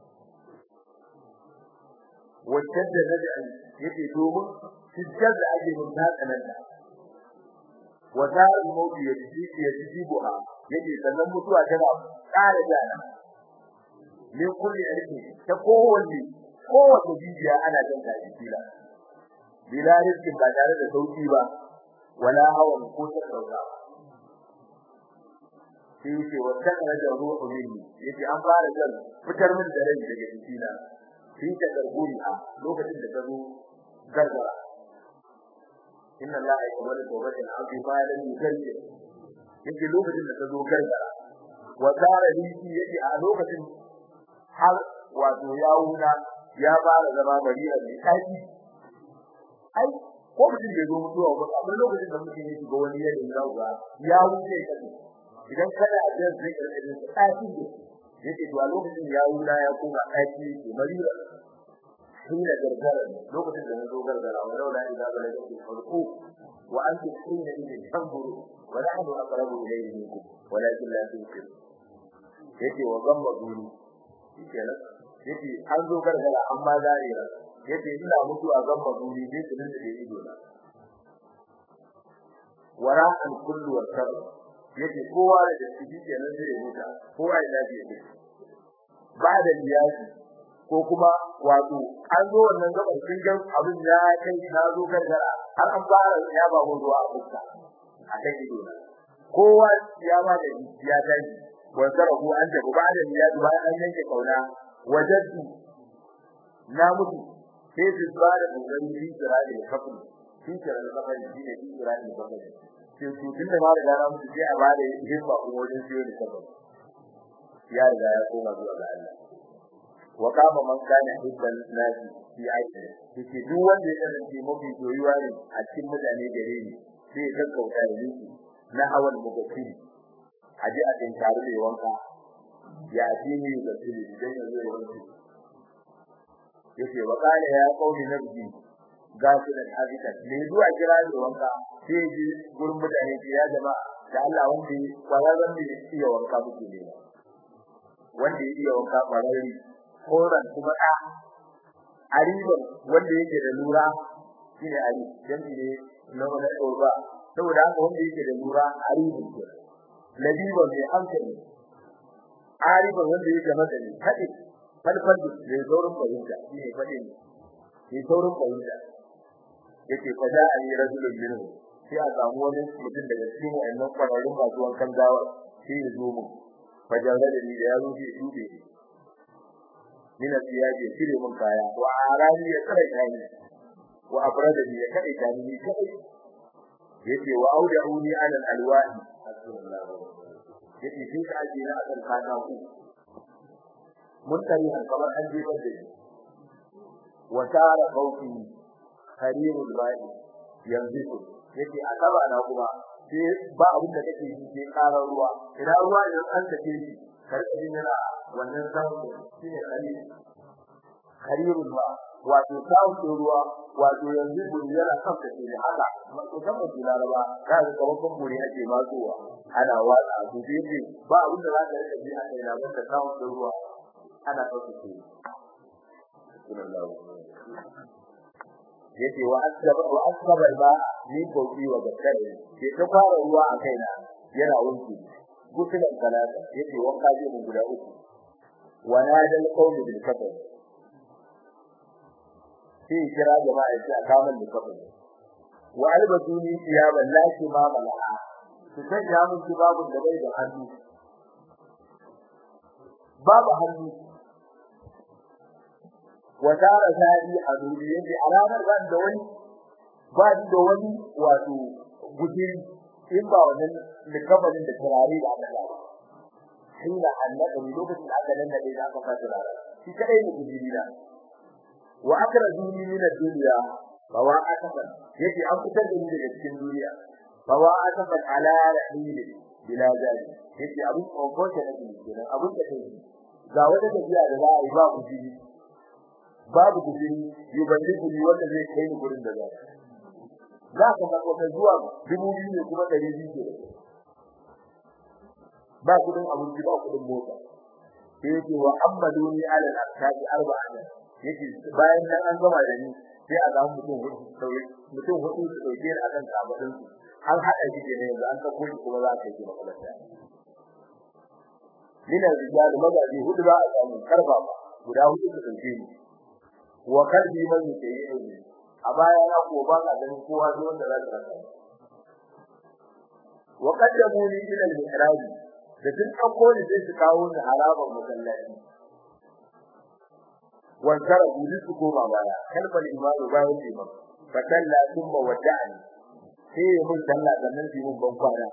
wacce da nabi yake domin hujjar da ake mun ta tsananta wata mauti ya ji ya ji buha yake sannan mutuwa tana ƙara jana ne kulli alki ta kowanne kowace jijiya ana jin ta jikila bila rizkin ba tare da sauki ba wala hawan ko ta sauka sai yake wata kana da ruhu minni yake an fara jan fitar min da rai daga jikina sai ta garguri a lokacin da ta zo gargara inna allaha yaqbalu tawbatan abdi ma lam yukalli yake lokacin da ta zo gargara wa tara liki yake a lokacin har wato yawuna ya fara zama bari'a mai tsaki ai ko mutum bai zo mutuwa ba amma lokacin da mutum ya shiga wani yanayin zauga ya wuce kace idan kada a jin zai karɓi tsaki ne yake to a lokacin yawuna ya koma tsaki ke bari'a hina gargara lokacin da nazo gargara wa laula idza balagatu farqu wa antum hina idin tanzuru wa nahnu aqrabu ilayhi minkum walakin la tusir yake wa gamma guri kenan yake an zo gargara amma zarira yake ina mutu a gamma guri ne kudin da ido na wara an kullu wa sab yake kowa da ciki kenan zai muta kowa ya lafiya ne ba da liyaji ko kuma wato an zo wannan gaban kin ga abin ya kai na zo gargara har an fara ya ba mu zuwa fuska a kai ido na kowa ya ba da ya tashi wa sarahu an ta ba da ya ba an yanke kauna wajadtu na mutu sai su ba da kokari shi kira da kafin shi kira da kafin shi ne shi kira da kafin sai su tun da ba da gana mutu sai a ba da himma kuma wajen siyo da kafin ya riga ya koma zuwa ga Allah wa kama man kana hibban nasi fi aiki yake duk wanda ya kasance mafi soyuwa ne a cikin mutane gare ni sai ya gaggauta da ni na hawan mugaffiri aje a cikin tare da wanka ya ji ni da tsiri idan ya zo wanki yake wa kana ya kauni nabji gafilan habitat me zuwa kira da wanka sai ji gurin mutane ya jama'a da Allah wanda kwararren da iya wanka muke ne wanda ya iya wanka kwararri koran kuma da ariban wanda yake da lura shine ari dan ne na wannan korba saboda haka wanda yake da lura aribin ke labiba mai hankali ariban wanda yake madani hadi falfal da saurin fahimta shine fadin ne saurin fahimta yake fada ani rajulun minhu sai a samu wani mutum daga cikin wannan kwararrun masu wankan gawa sai ya zo mu fajara da ni da ya zo sai dube min asiyaje cire mun kaya wa arani ya tsare kani wa afrada ni ya kai kani ni kai yace wa audauni ala alwahi yace sai ka aje na akan kata ku mun tari an kamar an je da ni wa tara qawfi harirul ba'i yanzu yake a gaba na kuma sai ba abin da kake yi sai karar ruwa idan ruwa idan an take shi karka jin yana wannan sautin shine khalil khalilul ba wato sautin ruwa wato yanzu guri yana sauka shi haka to kan mutum laraba ka ga kawan guri ake matsowa ana watsa su sai ba abin da za ka rika ji a kai na wanda sautin ruwa ana sauka shi yace wa asaba wa asaba ba ni koki wa gaskare ke ta fara ruwa a kaina yana wanki gutulan talata yace wanka je mun guda uku wa nadal qawmi bil kafar sai kira jama'a yace a kaman da kafar wa albasuni thiyaban laki ma mala'a su sanya mun babu da bai da hannu babu hannu wadara zari a duniya ne alamar ban da wani ba da wani wato gudiri in ba wannan likafarin da turare da aka ba sai da annabi lokacin da aka nan da aka fara turare shi kadai ne gudiri da wa akrajuni min ad-dunya fa wa akafa yace an fitar da ni daga cikin duniya fa wa akafa ala rahil bila zari yace abun kokota da kenan abun da kai ga wata tafiya da za a yi ba gudiri babu gudun yuballigu ni wanda zai kai ni gurin da zai za ka ga wata zuwa dubu biyu ne kuma dari biyu ke ba kudin abinci ba kudin mota sai yake wa ammaduni ala al-ashabi arba'an yake bayan nan an gama da ni sai a ga mutum hudu sauye mutum hudu su dauke ni akan kabarin su an hada shi ne yanzu an sako shi kuma za ka yi makalata Lina rijal magaji hudu ba a samu karfa ba guda hudu su dauke ni wa kalbi man yake a baya na ko ba ka ganin kowa zai wanda za ka rasa wa qaddamu li ila al-mihrab da duk dauko ne sai su kawo ni haraban masallaci wa zarabu li su koma baya kalbal imanu bayan imam fa kalla thumma wada'ani sai mun dalla sannan sai mun ban kwana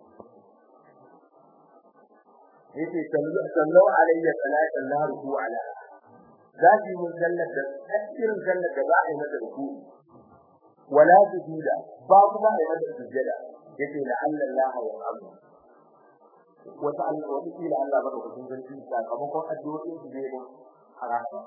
yace sallu alayya salatan la ruku ala zafi mun sallar da irin sallar da ba a yi mata ruku wala sujuda ba kuma a yi mata sujada yace la Allah wa abu wata Allah wata kila Allah baka kudin zanci sakamakon addu'o'in su ne a ranar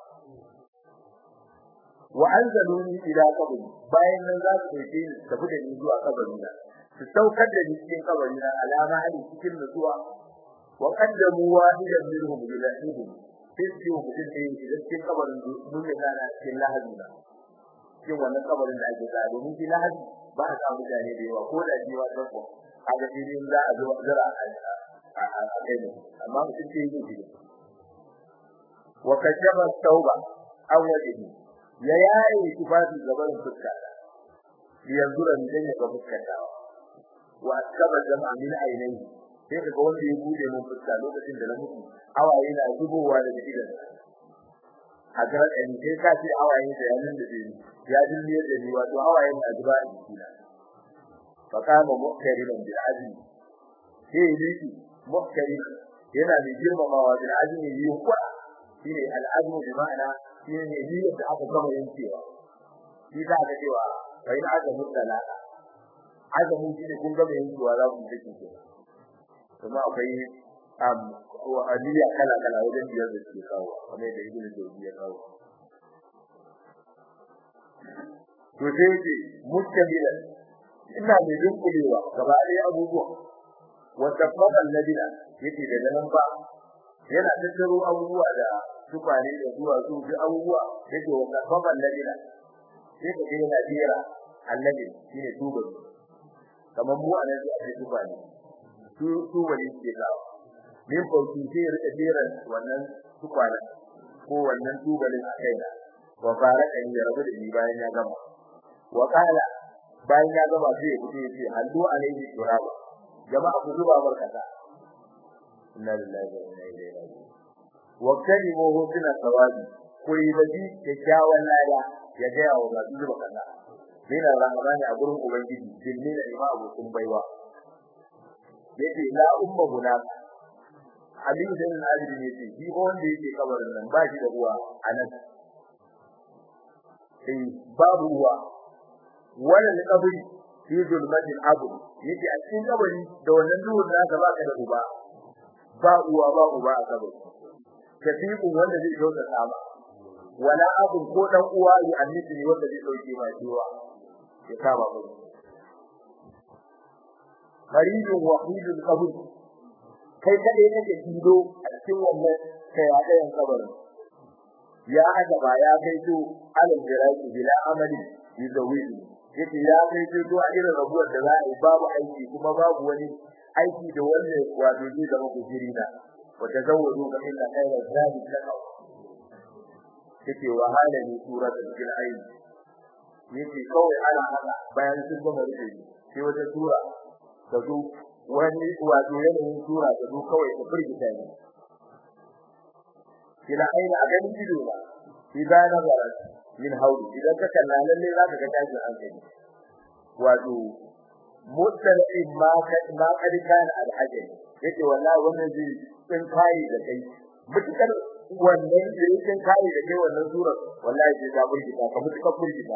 wa anzaluni ila qabri bayan nan za su dauke ni tafi da ni zuwa kabari na su saukar da ni cikin kabari na alama hali cikin nutsuwa wa qaddamu wahidan minhum ila ibn sai su yi mutum da yake da cikin kabarin mun ne gana cikin lahadi na cikin wannan kabarin da ake tsaya domin shi lahadi ba a samu mutane da yawa ko da jiwa ta ko a ga filin za a zo zira a kai ne amma mutum ce yi shi wa kashaba tauba aw wajhi ya yaye tufafi gaban fuska yanzu da dan ya ga fuskar dawa wa akaba jama'a min ainihi sai kaga wanda ya bude mun fuska lokacin da na mutu hawaye na zubowa daga idan a ga ɗan sai ka ce hawaye da yanin da ni ya dinne da ni wato hawaye na zuba a jikina fa kama mukkariman bil azmi sai liki mukkari yana da girmamawa da azumi yi kwa shine al'azmu bi ma'ana shine ne niyyar da aka gama yankewa shi za ka cewa bai na azumin talaka azumin shi ne kun gama yankewa za ku take ke kuma akwai am wa aliyya kala kala wajen biyar da suke kawo kamar da ibnu jawzi ya kawo to sai ce mustamilan ina da dunkulewa gaba ɗaya abubuwa wanda fadal ladina yake da nan ba yana tattaro abubuwa da tukwane da zuwa su ji abubuwa yake wanda fadal ladina sai ka ga yana jira annabi shine tubar kamar mu anan sai ake tukwane su tubali ke kawo min fauki sai rika jira wannan tukwane ko wannan tubalin a kaina wa faraka ya rabu da ni bayan ya gama wa kala bayan ya gama sai ya fito ya ce hallu alaihi turaba jama'a ku zuba barkata inna lillahi wa inna ilaihi raji'un wa kalimu husna sawabi ku yi baji kyakkyawan lada ya ga yawo ga zuba kaza mina rahmani a gurin ubangiji jinni da ima abokin baiwa yace la umma guna Ali bin Abi ne ce shi wanda yake kabarin nan ba shi da uwa anan sai babu uwa wala kabari fi zulmatin abu yake a cikin kabari da wannan duhun da ka baka da uba ba uwa ba uba a kabari kafiku wanda zai dauka sama wala abu ko dan uwa ya annabi ne wanda zai dauke ma ciwa ya saba mu maridun wahidul qabr kai kade kake kido a cikin wannan kai a dayan kabarin ya haka ya kai to alal jiraki bila amali yuzawidu yake ya kai to to a irin rabuwar da za a yi babu aiki kuma babu wani aiki da wanda wato zai zama kujiri na wa tazawwadu fa inna khayra zadi taqwa yake wahala ne suratul fil ayn yake kawai ana haka bayan sun gama rufe sai wata sura ta zo wani wato yanayin sura ta zo kawai ta firgita ne kila aina a ganin ido ba idan nazara min hauli idan ka kalla lalle za ka ga tashin hankali wato mutalin ma ka ma kadi kana alhajai yake wallahi wannan zai tsin kai da kai mutukar wannan da yake kai da kai wannan surar wallahi sai ta burgita ka mutukar burgita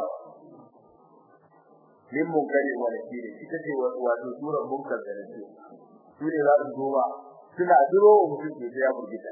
min munkari wa nakiri ita ce wato surar munkar da nake su ne za su zo ba suna duro mutum ke ya burgita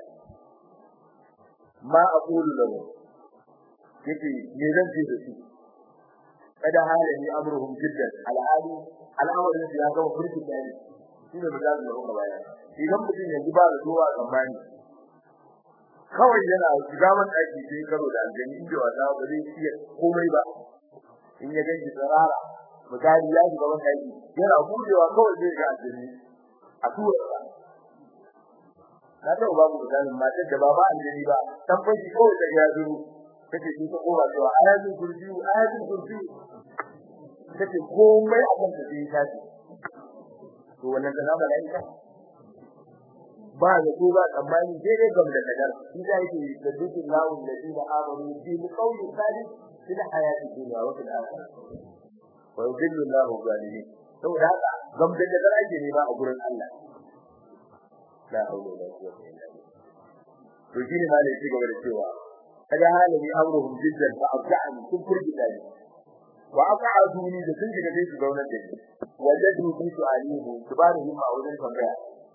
ma aqulu lahu yake me zan ce da su kada halin amruhum jiddan al'adu al'amarin da ya gama furki da ni shi ne da zai roƙa baya idan mutum yanzu ba da zuwa tsammani kawai yana shiga man aiki sai karo da aljani inda wata ba zai iya komai ba in ya ganki tsarara misali ya shiga man aiki yana budewa kawai zai ga aljani a tura na ta babu misalin matar da ba ba aljani ba dan fashi kawai da ya zo take ji ta kowa cewa ayatul kursi ayatul kursi take komai abin da zai tashi to wannan da nama da ita ba da ko ba tsammani sai dai gam da kadar shi da yake da dukkan lawun da dina amanu bi qawli salih fil hayati dunya wa fil akhirah wa yudillu Allahu zalimin saboda haka gam da kadar ake ne ba a gurin Allah la hawla wala quwwata illa billah to shi ne malai shi gaba da cewa kaga halin amruhum jiddan fa abda'an kun furgita ne wa aqa'aduni da sun shiga sai su zauna da ni wajadu bi su'alihi subhanahu ma wajen tambaya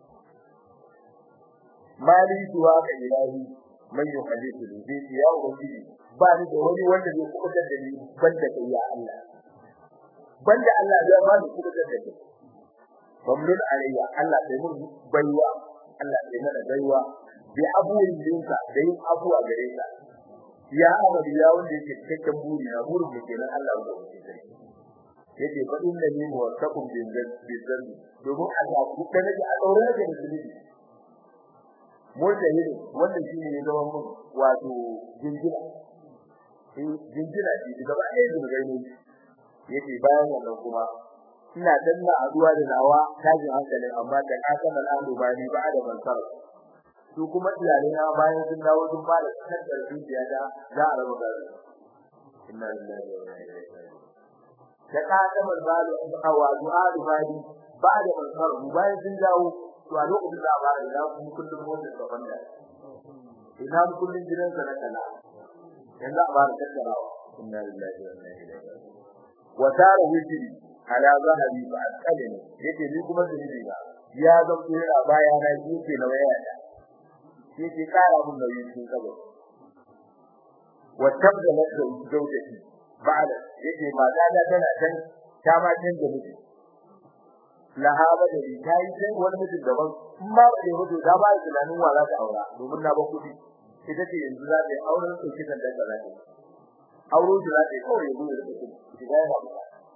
mali tuwa ka ilahi man yuhadithu bi ya ubangiji ba ni da wani wanda zai kubutar da ni banda kai ya Allah banda Allah zai ba ni kubutar da ni mamnun alayya Allah sai mun baiwa Allah sai mana baiwa bi abuwin dinka da yin abuwa gare ka ya abadi ya wanda yake cikakken buri na burin mu kenan Allah ya wuce sai yake fa inna ni muwaffaqun bin bin domin Allah ku da nake a daure nake da zunubi mun da yiri wannan shine ya zama mun wato jinjina eh jinjina shi gaba ɗaya zunubai ne yake bayan wannan kuma ina danna aduwa da nawa tajin hankalin amma da kasamal amru bani ba da bansar su kuma iyalai na bayan sun dawo sun fara kaddar dukiya da za a raba gado inna lillahi wa inna ilaihi raji'un da ka ta malbalu awa du'a bani ba da bansar bayan sun dawo to a lokacin da ba ina kuma kullum motar da banda ina kullum gidansa na kala yanzu a ba da tattarawa inna lillahi wa inna ilaihi raji'un wa tara wajhi ala zahabi fa asqalani yake ni kuma da ni ba ya ga kura baya na yake na waya da yake kara mun nauyi cikin kabo wa tabda laka zawjati ba'da yake mata da tana can ta ma canza miji lahaba da ta yi sai wani mutum daban in ba da mutu da ba tunanin wa za ta aura domin na ba kudi ita ce yanzu za ta yi auren su kitan da za ta auro shi za ta yi kawai yanzu da kudi shiga ya ba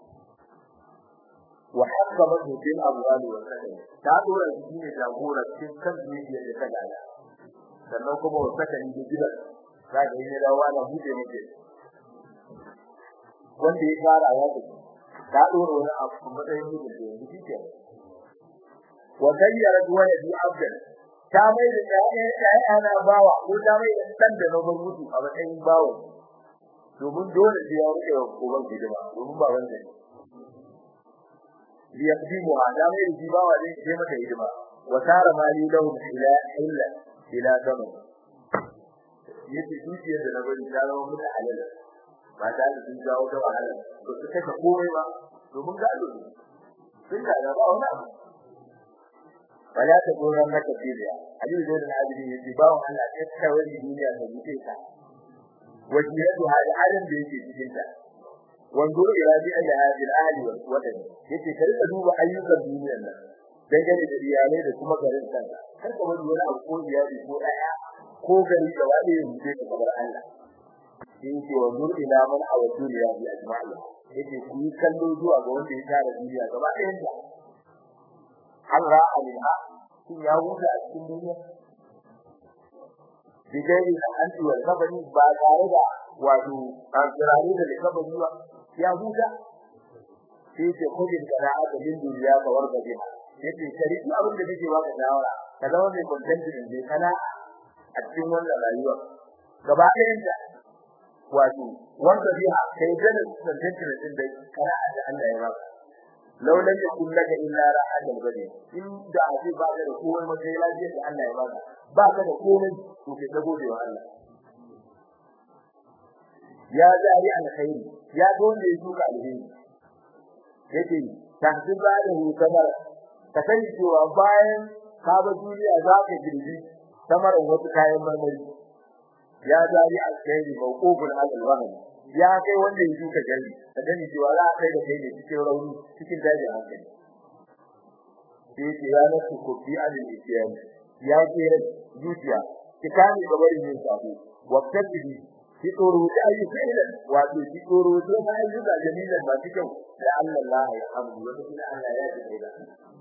wa hakama bil abwali wa sakani ta dora shi ne jagora cikin kan dukiya da ta gada sannan kuma wa sakani da gidan za ka yi da wani hude muke wanda ya fara ya tafi ta dora wani abu matsayin mutum da yanzu shi ke wa gayyara wani bi abdan ta mai da ƴaƴana bawa ko ta mai da dan da na bar mutu a matsayin bawa domin dole sai ya rike uban hidima domin ba wanda ne li yaqdimu hada mai da bawa ne sai mata hidima wa tara mali lahu ila illa ila zaman yace dukiyar da na bari ta zama mutu halal ba ta da sun jawo da wahala ba su kashe komai ba domin gado ne sun ga ba wani abu wala ta goran maka fiya ali zai da hadisi yace ba wa Allah ya kawai duniya da mutai ta wajiyatu hada adam da yake cikin ta wando ila bi ala hadil ahli wal wadan yace ka rika duba ayyukan duniyar nan dangane da iyalai da kuma garin kanka kar ka bari wani abu ko iyali ko daya ko gari da wani ya rubuce ka gabar Allah yace wando ila man awa duniya bi ajma'i yace ku yi kallo zuwa ga wanda ya tara duniya gaba ɗayan ta Allah alaiha shin ya huta a cikin duniya bidai da anti wal kabari ba tare da wato kirare da kabari ba ya huta sai ce kudin kana aka din duniya ka warga jiha yace shari abin da kake baka shawara ka zama mai content ne kana a cikin wannan rayuwa gaba ɗayan ta wato wanda jiha kai da content din da kana da Allah ya baka law lam yakun laka illa ra'ad al-badi in da aje ba ka da komai ma sai lafiya da Allah ya baka ba ka da komai to kai da gode wa Allah ya zari alkhairi ya ga wanda ya shuka alheri yace tahdiba da kamar ka sani cewa bayan ka ba duniya za ka girbi kamar wasu kayan marmari ya zari alkhairi mawqufun al-wahd ya kai wanda ya shuka gari ka sani cewa za a kai da kai ne cikin rauni cikin dajin hankali sai ce ya nasu ku fi alil isyan ya ce zuciya ki kame gabarin yin sabo wa tabibi ki tsoro da ayyuka ilan wato ki tsoro da ayyuka jamilan ba cikin da Allah Allah ya hamdu wa kuma Allah ya ji da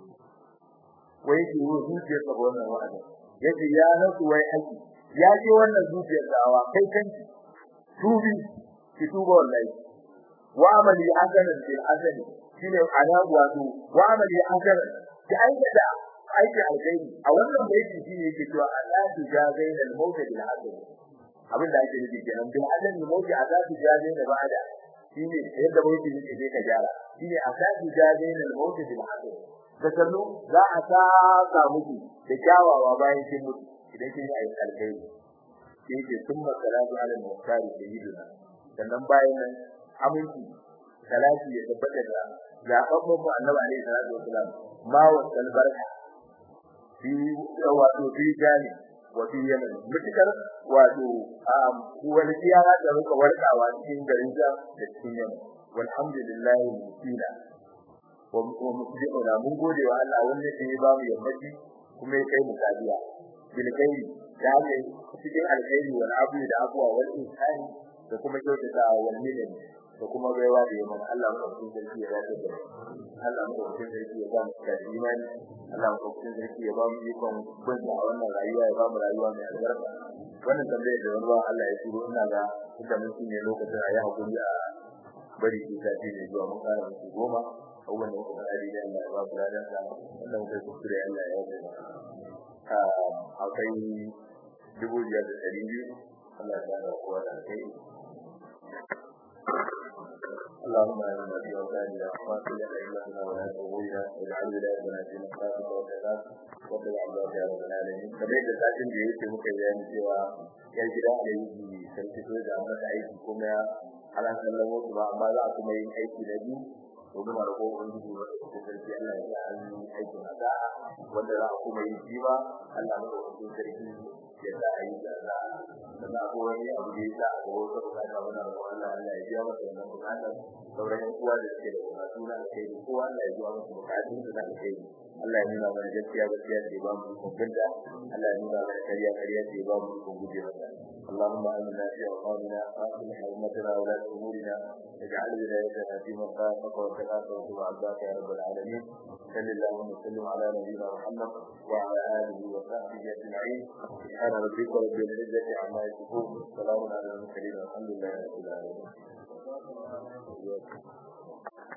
wai ki wo zuciya ta wannan wa'ada yace ya nasu wai aiki ya ce wannan zuciyar dawa kai kanki tubi ki tuba wallahi wa amali hasanan bil hasani shine ana wato wa amali hasanan ki aikata aiki alkhairi a wannan baiti shine yake cewa Allah tu jazaina al-maut bil hasani abin da ake nufi kenan bil hasani maut azabi jazaina ba'da shine yadda baiti yake sai ka gyara shine azabi jazaina al-maut bil hasani da kallo za a saka miki da kyawawa bayan kin mutu idan kin yi aiki alkhairi yake summa salatu ala al-muhtari sayyidina sannan bayan nan aminci salati ya tabbata da zababban mu annabi alaihi salatu wasalam ma wa albarka fi wato fi jani wa fi yaman mutakar wato wani tiyara da muka warkawa cikin garin da da cikin yaman walhamdulillahi musina wa musbi'una mun gode wa Allah wanda ya ba mu yammaci kuma ya kai mu kadiya bil khairi da ne cikin alkhairi wal abu da abwa wal ihsani da kuma kyautata wanne ne da kuma baiwa da yaman Allah mu ɗauki sarki ya dace da Allah mu ɗauki sarki ya ba mu da imani Allah mu ɗauki sarki ya ba mu ikon bin da wannan rayuwa ya ba mu rayuwa mai albarka wannan tambayar da wani Allah ya turo ina ga da mun ne lokacin a yi hakuri a bari ki ta ce ne zuwa mun kara musu goma abubuwan da muka faɗa da Allah ya ba mu ladan sa wannan muka kuskure Allah ya yi akwai dubu biyar da ɗari biyu Allah ya ba kowa da kai اللهم انا في اوطاننا واصلح ائمتنا ولا تغوينا واجعل ولايتنا في مخافك وكذاك وقل عبدك يا رب العالمين kamar da satin da yake muka bayani cewa yar gida da yi sarki so da mata aiki kuma ana kallon wasu ba amma za a kuma yin aiki da biyu domin a rago ubangiji wata cikin sarki Allah ya sa an yi aikin hada wanda za a kuma yi shi ba Allah maka cikin sarki ya sa a yi da za sannan akwai wani abu da ya sa a gaba wata bukata wani abu Allah Allah ya biya masa wannan bukatar sauran yan uwa da suke da bukatu na kai da kowa Allah ya biya masa bukatun su na kai Allah ya nuna mana gaskiya gaskiya ce ba mu hukunta Allah ya nuna mana kariya kariya ce ba mu hukun guje mata اللهم آمنا في أوطاننا وأصلح أمتنا ولاة أمورنا واجعل ولايتنا في من خافك واتقاك واتبع عباك يا رب العالمين صل اللهم وسلم على نبينا محمد وعلى آله وصحبه أجمعين سبحان ربك رب العزة عما يصفون سلام على المرسلين والحمد لله رب العالمين